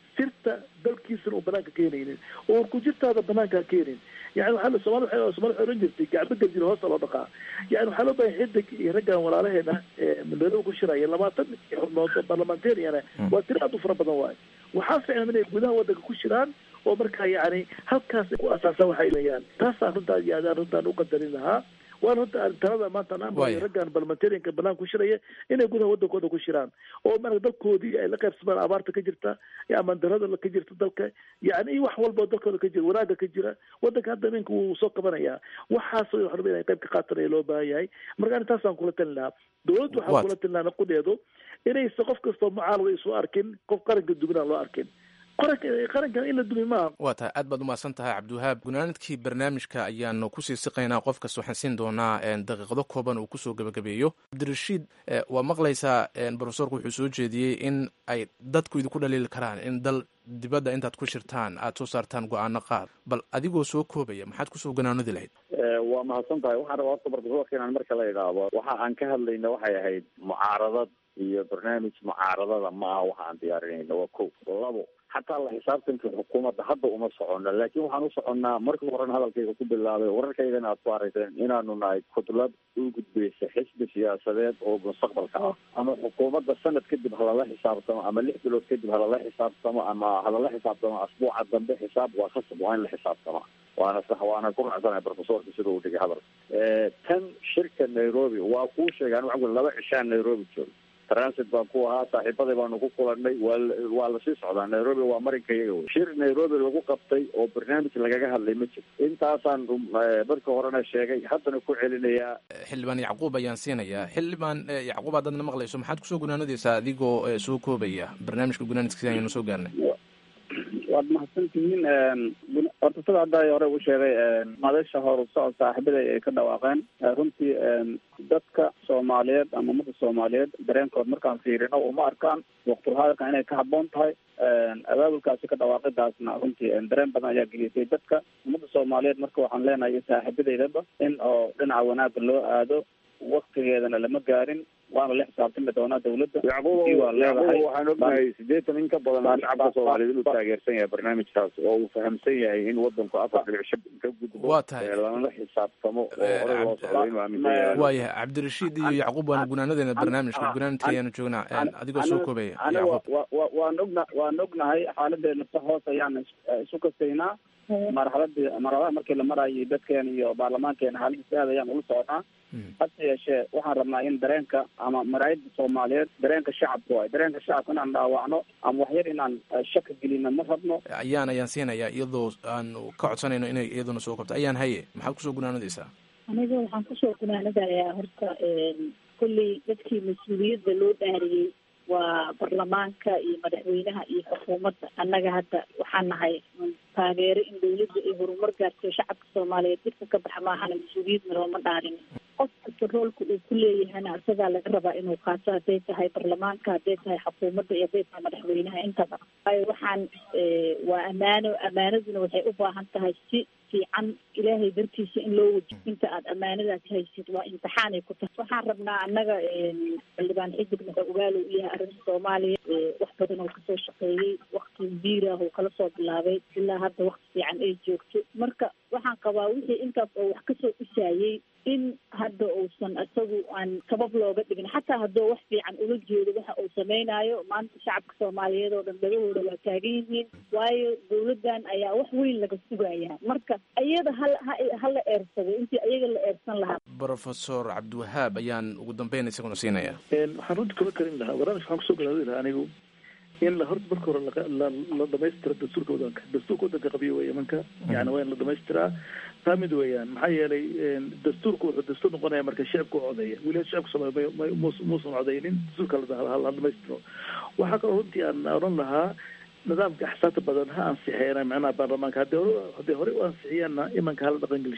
sirta dalkiisana uu banaanka keenaynin oo ku jirtaada banaanka keenin yani waxaa la somaali waxay somaali waxay oran jirtay gacmo gajir hoosta loo dhaqaa yani waxaa loo baahay xidig iyo raggan walaalaheena ee magaalada ku shiraya labaatan xubnood oo parliamentariana waa tiro aad u fara badan waayo waxaa ficlan inay gudaha wadanka ku shiraan oo markaa yani halkaas ay ku asaasaan waxay leeyaan taasaan runtaa iyo adaan runtaan u qadarin lahaa waana runta talada maanta aan Waaya. raggan parliamentarianka banaan ku shiraya inay gudaha wadankooda ku shiraan oo marka dalkoodii ay la qaybsamaan abaarta ka jirta iyo amaan darada ka jirta dalka yani iyo wax walba oo dalkooda ka jira wanaaga ka jira wadanka hadda ninka wuu soo qabanayaa waxaas waxaan rabaa inay qayb ka qaatanaya loo baahan yahay marka ani taasaan kula talin lahaa dowladdu waxaan Waad. kula talin lahaa naqudeedu inaysa qof kastoo mucaalada isu arkin qof qaranka duminaan loo arkin qaranka qarankan in la dumi maaha waa tahay aad baad umahadsan tahay cabdiwahaab gunaanadkii barnaamijka ayaanu kusii siqaynaa qof kasta waxaan siin doonaa een, daqiiqado kooban uu kusoo gebagabeeyo cabdirashiid eh, waa maqlaysaa een, profesorku wuxuu soo jeediyey in ay dadku idinku dhaliili karaan in dal dibadda intaad ku shirtaan aad soo saartaan go-aano qaar bal adigoo soo koobaya maxaad kusoo ganaanadi lahayd waa mahadsan tahay waxaan rabaa horta barbaroorka inaan marka la idhaahdo waxa aan ka hadlayna waxay ahayd mucaaradad iyo barnaamij mucaaradada ma aha waxa aan diyaarinayna waa ko labo xataa la xisaabtanka xukuumadda hadda uma socono laakiin waxaan u soconnaa markii horena hadalkayga ku bilaabay wararkaydana aad ku arayseen inaanu nahay kudlad u gudbaysa xisbi siyaasadeed oo mustaqbalka ah ama xukuumadda sanad kadib halala xisaabtamo ama lix bilood kadib halala xisaabtamo ama halala xisaabtamo asbuuca dambe xisaab waa khasab waa in la xisaabtama waana sax waana ku raacsanahay profesorka sida uu dhigay hadal tan shirka nairobi waa kuu sheegaan waxa ku laba cishaan nairobi joogo transit baan ku ahaa saaxiibaday baanu ku kulanay waa waa lasii socdaa nairobi waa marinka iyaga wey shir nairobi lagu qabtay oo barnaamij lagaga hadlay ma jiro intaasaan marka horena sheegay haddana ku celinayaa xildhibaan yacquub ayaan siinayaa xildhibaan eh, yacquub haddaad na maqlayso maxaad kusoo gunaanadaysaa adigoo eh, soo koobaya barnaamijka gunaanadkiisa ayaynu soo gaarnay waad mahadsan tihiin guna- horta sida hadda ay hore u sheegay madasha hor socod saaxiibaday ay ka dhawaaqeen Eh, runtii dadka soomaaliyeed ama ummadda soomaaliyeed dareenkood markaan fiirino uma arkaan waqtulhadalka inay ka habboon tahay abaabulkaasi ka dhawaaqidaasna runtii dareen badan ayaa gelisay dadka ummadda soomaaliyeed marka waxaan leenahay iyo saaxiibadeydaba in oo dhinaca wanaagga loo aado waktigeedana lama gaarin waana la xisaabtami doonaa dawladda yacquub Tii waa leedahay. yacquub waxaan ognahay sideetan in ka badan Baan- shacabka baan- soomaaliyeed inuu baan- taageersan yahay barnaamijkaas oo uu fahamsan yahay in wadanku afar dhibic shan ka gudbo Waa tahay. ee lana xisaabtamo oo Eh, hore loo Cabdi- socdo inuu aaminsan yahay waayahay cabdirashiid iyo yacquub waanu gunaanadeena barnaamijka gunaanadka ayaanu joognaa een, adigoo soo koobaya aniga yacquub wa- wa- waan ogna waan ognahay xaaladeena si hoos ayaan is- isu kastaynaa marxaladii marxaladaha markii la marayay dadkeena iyo baarlamaankeena xaaladiis aad ayaan ula soconaa hase yeeshee waxaan rabnaa in dareenka ama maraayadda soomaaliyeed dareenka shacabka waay dareenka shacabka inaan dhaawacno ama waxyar inaan eh, shaki gelino ma rabno ayaan ayaan siinayaa iyadoo aanu ka codsanayno inay iyaduna soo koobto ayaan haye maxaad kusoo gunaanadaysaa aniga waxaan kusoo gunaanadayaa horta kolley dadkii mas-uuliyadda loo dhaariyey waa baarlamaanka iyo madaxweynaha iyo xukuumadda annaga hadda waxaan nahay taageero in dawladda ay horumar gaarto shacabka soomaaliyeed dadka ka baxa maahana mas-uuliyadna looma dhaarin qof kasta roolka uu ku leeyahana isagaa laga rabaa inuu qaato hadday tahay baarlamaanka hadday tahay xukuumadda iyo hadday tahay madaxweynaha intaba waayo waxaan eh, waa ammaano ammaanaduna waxay u baahan tahay si fiican ilaahay dartiisa in loo wajiyo inta aad ammaanadaas haysid waa imtixaanay ku tahay waxaan rabnaa annaga xildhibaan xidig muxuu ogaalow u yahay arrinta soomaaliya Eh, wax badan oo kasoo shaqeeyey wakti biirah oo kala soo bilaabay ilaa hadda wakti fiican ay joogto marka waxaan qabaa wixii intaas oo wax kasoo dhisaayey in hadda uusan isagu aan sabab looga dhigin xataa hadduu wax fiican ula jeedo waxa uu samaynayo maanta shacabka soomaaliyeed oo dhan dhagahooda waa taagan yihiin waayo dawladdan ayaa wax weyn laga sugayaa marka iyada hal ha- hala eersado intii iyaga la eersan lahaa profesor cabdiwahaab ayaan ugu dambeyn isaguna siinayaa Een, waxaan runta kula karin lahaa barnaamij waxaan kusoo galaadi lahaa anigu in la horta marka hore laga- la la dhamaystiro dastuurka wadanka dastuurka wadanka qabiyo wey imanka yani waa in la dhamaystiraa taa mid weeyaan maxaa yeelay een, dastuurku wuxuu dastuur noqonaya marka shacabka u codeeya weli shacabka soomaaliya ma- ma- mus- muusan codeynin dastuurka la la- la dhamaystiro waxaa kaloo runtii aan odhan lahaa nidaamka axsaabta badan ha ansixeena macnaha baarlamaanka haddii hore haddii hore u ansixiyaanna imanka hala dhaqan gelisho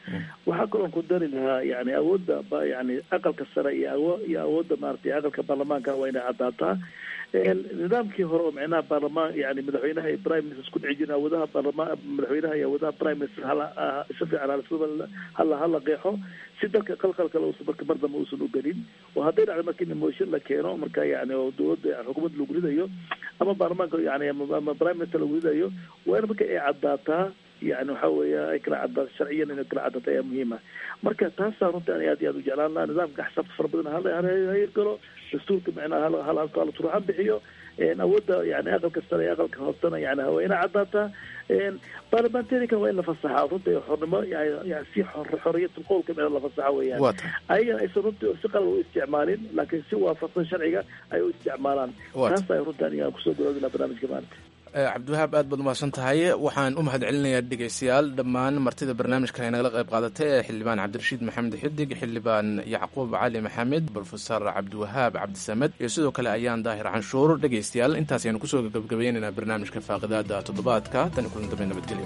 waxaa kaloon ku dari lahaa yani awoodda ba yani aqalka sare iyo awo iyo awoodda maaragtay aqalka baarlamaanka waa inay caddaataa nidaamkii hore oo micnaha baarlamaan yani madaxweynaha iyo prime minister isku dhici jirin awoodaha baarlamaan madaxweynaha iyo awoodaha prime minister hala si fiican hala hala hala qeexo si dalka qalqal kale uusan marka mar dambe uusan u gelin oo hadday dhacdo marka in motion la keeno marka yani oo dowladda xukuumadda lagu ridayo ama baarlamaanka yani ama prime minister lagu ridayo waa in marka ay caddaataa yani waxa weeya ay kala caddaa sharciyan inay kala caddaato ayaa muhiima marka taasaa runtii ani aad iyo aad u jeclaan laha nidaamka xisaabta fara badan hala hayirgalo dastuurka micnaha hal hal halka la turuxan bixiyo awoodda yani aqalka sare iyo aqalka hoosena yani waa ina caddaataa baarlamantarikan waa in la fasaxa runtii xornimo yani si xoriyatu qowlka micna la fasaxa weeyaan ayagana aysan runtii si qalad u isticmaalin laakiin si waafaqsan sharciga ay u isticmaalaan taas ay runtii aniga kusoo gabaabi laha barnaamijka maanta cabdiwahaab aad baad umahadsan tahay waxaan u mahad celinayaa dhegeystayaal dhammaan martida barnaamijkan ay nagala qayb qaadatay ee xildhibaan cabdirashiid maxamed xidig xildhibaan yacquub cali maxamed brofesor cabdiwahaab cabdisamed iyo sidoo kale ayaan daahir canshuur dhegeystayaal intaas ayanu kusoo gabagabaynaynaa barnaamijka faaqidaada toddobaadka tan kulan dambe nabadgelyo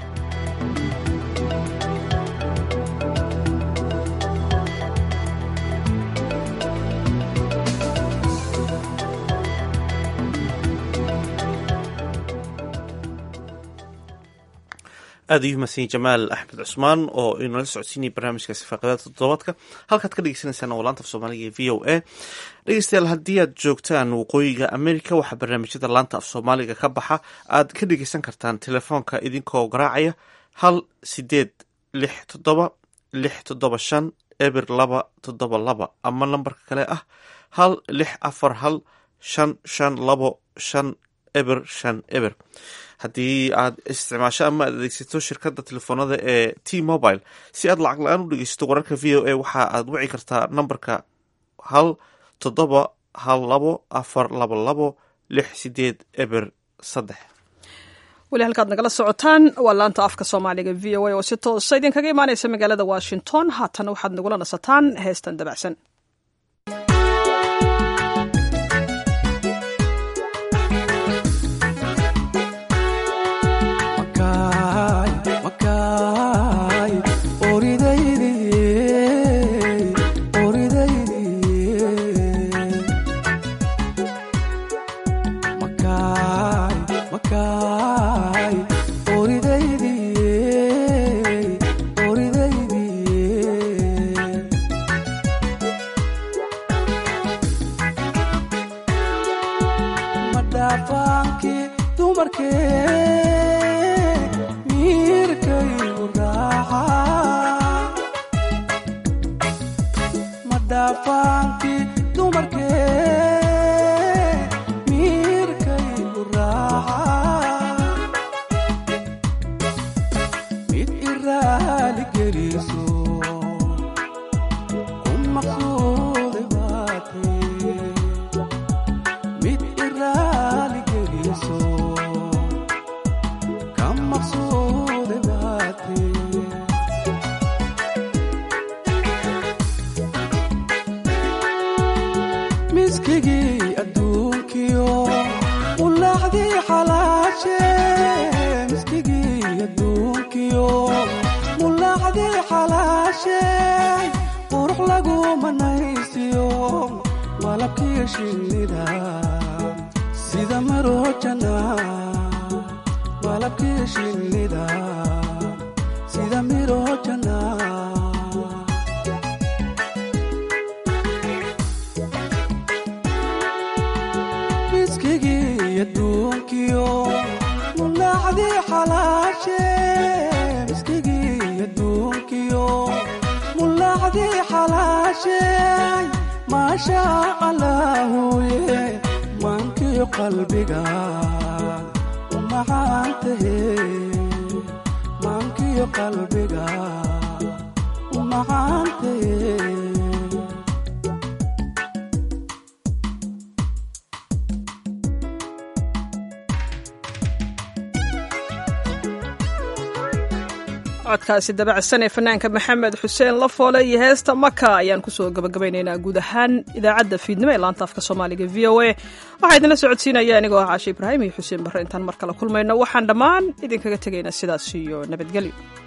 aad ayuu mahadsanyahy jamaal axmed cusmaan oo inala socodsiinaya barnaamijkaasi faaqidaada toddobaadka halkaad ka dhegeysaneysaan oo laanta af soomaaliga ee v o a dhegeystayaal haddii aad joogtaan waqooyiga america waxaa barnaamijyada laanta af soomaaliga ka baxa aad ka dhegeysan kartaan telefoonka idinkoo garaacaya hal sideed lix toddoba lix toddoba shan eber laba toddoba laba ama lambarka kale ah hal lix afar hal shan shan labo shan eber shan eber haddii aad isticmaasho ama aad adeegsato shirkadda telefoonada ee t mobile si aad lacag la-aan u dhegeysato wararka v o a waxa aad wici kartaa nambarka hal toddoba hal labo afar laba labo lix sideed eber saddex weli halkaad nagala socotaan waa laanta afka soomaaliga v o a oo si toosa idinkaga imaaneysa magaalada washington haatan waxaad nagula nasataan heestan dabacsan codkaasi dabacsan ee fanaanka maxamed xuseen lafoole iyo heesta maka ayaan kusoo gabagabaynaynaa guud ahaan idaacadda fiidnimo ee laanta afka soomaaliga v o a waxaa idinla socodsiinaya anigoo ah caashe ibraahim iyo xuseen barre intaan mar kale kulmayno waxaan dhammaan idinkaga tegaynaa sidaas iyo nabadgelyo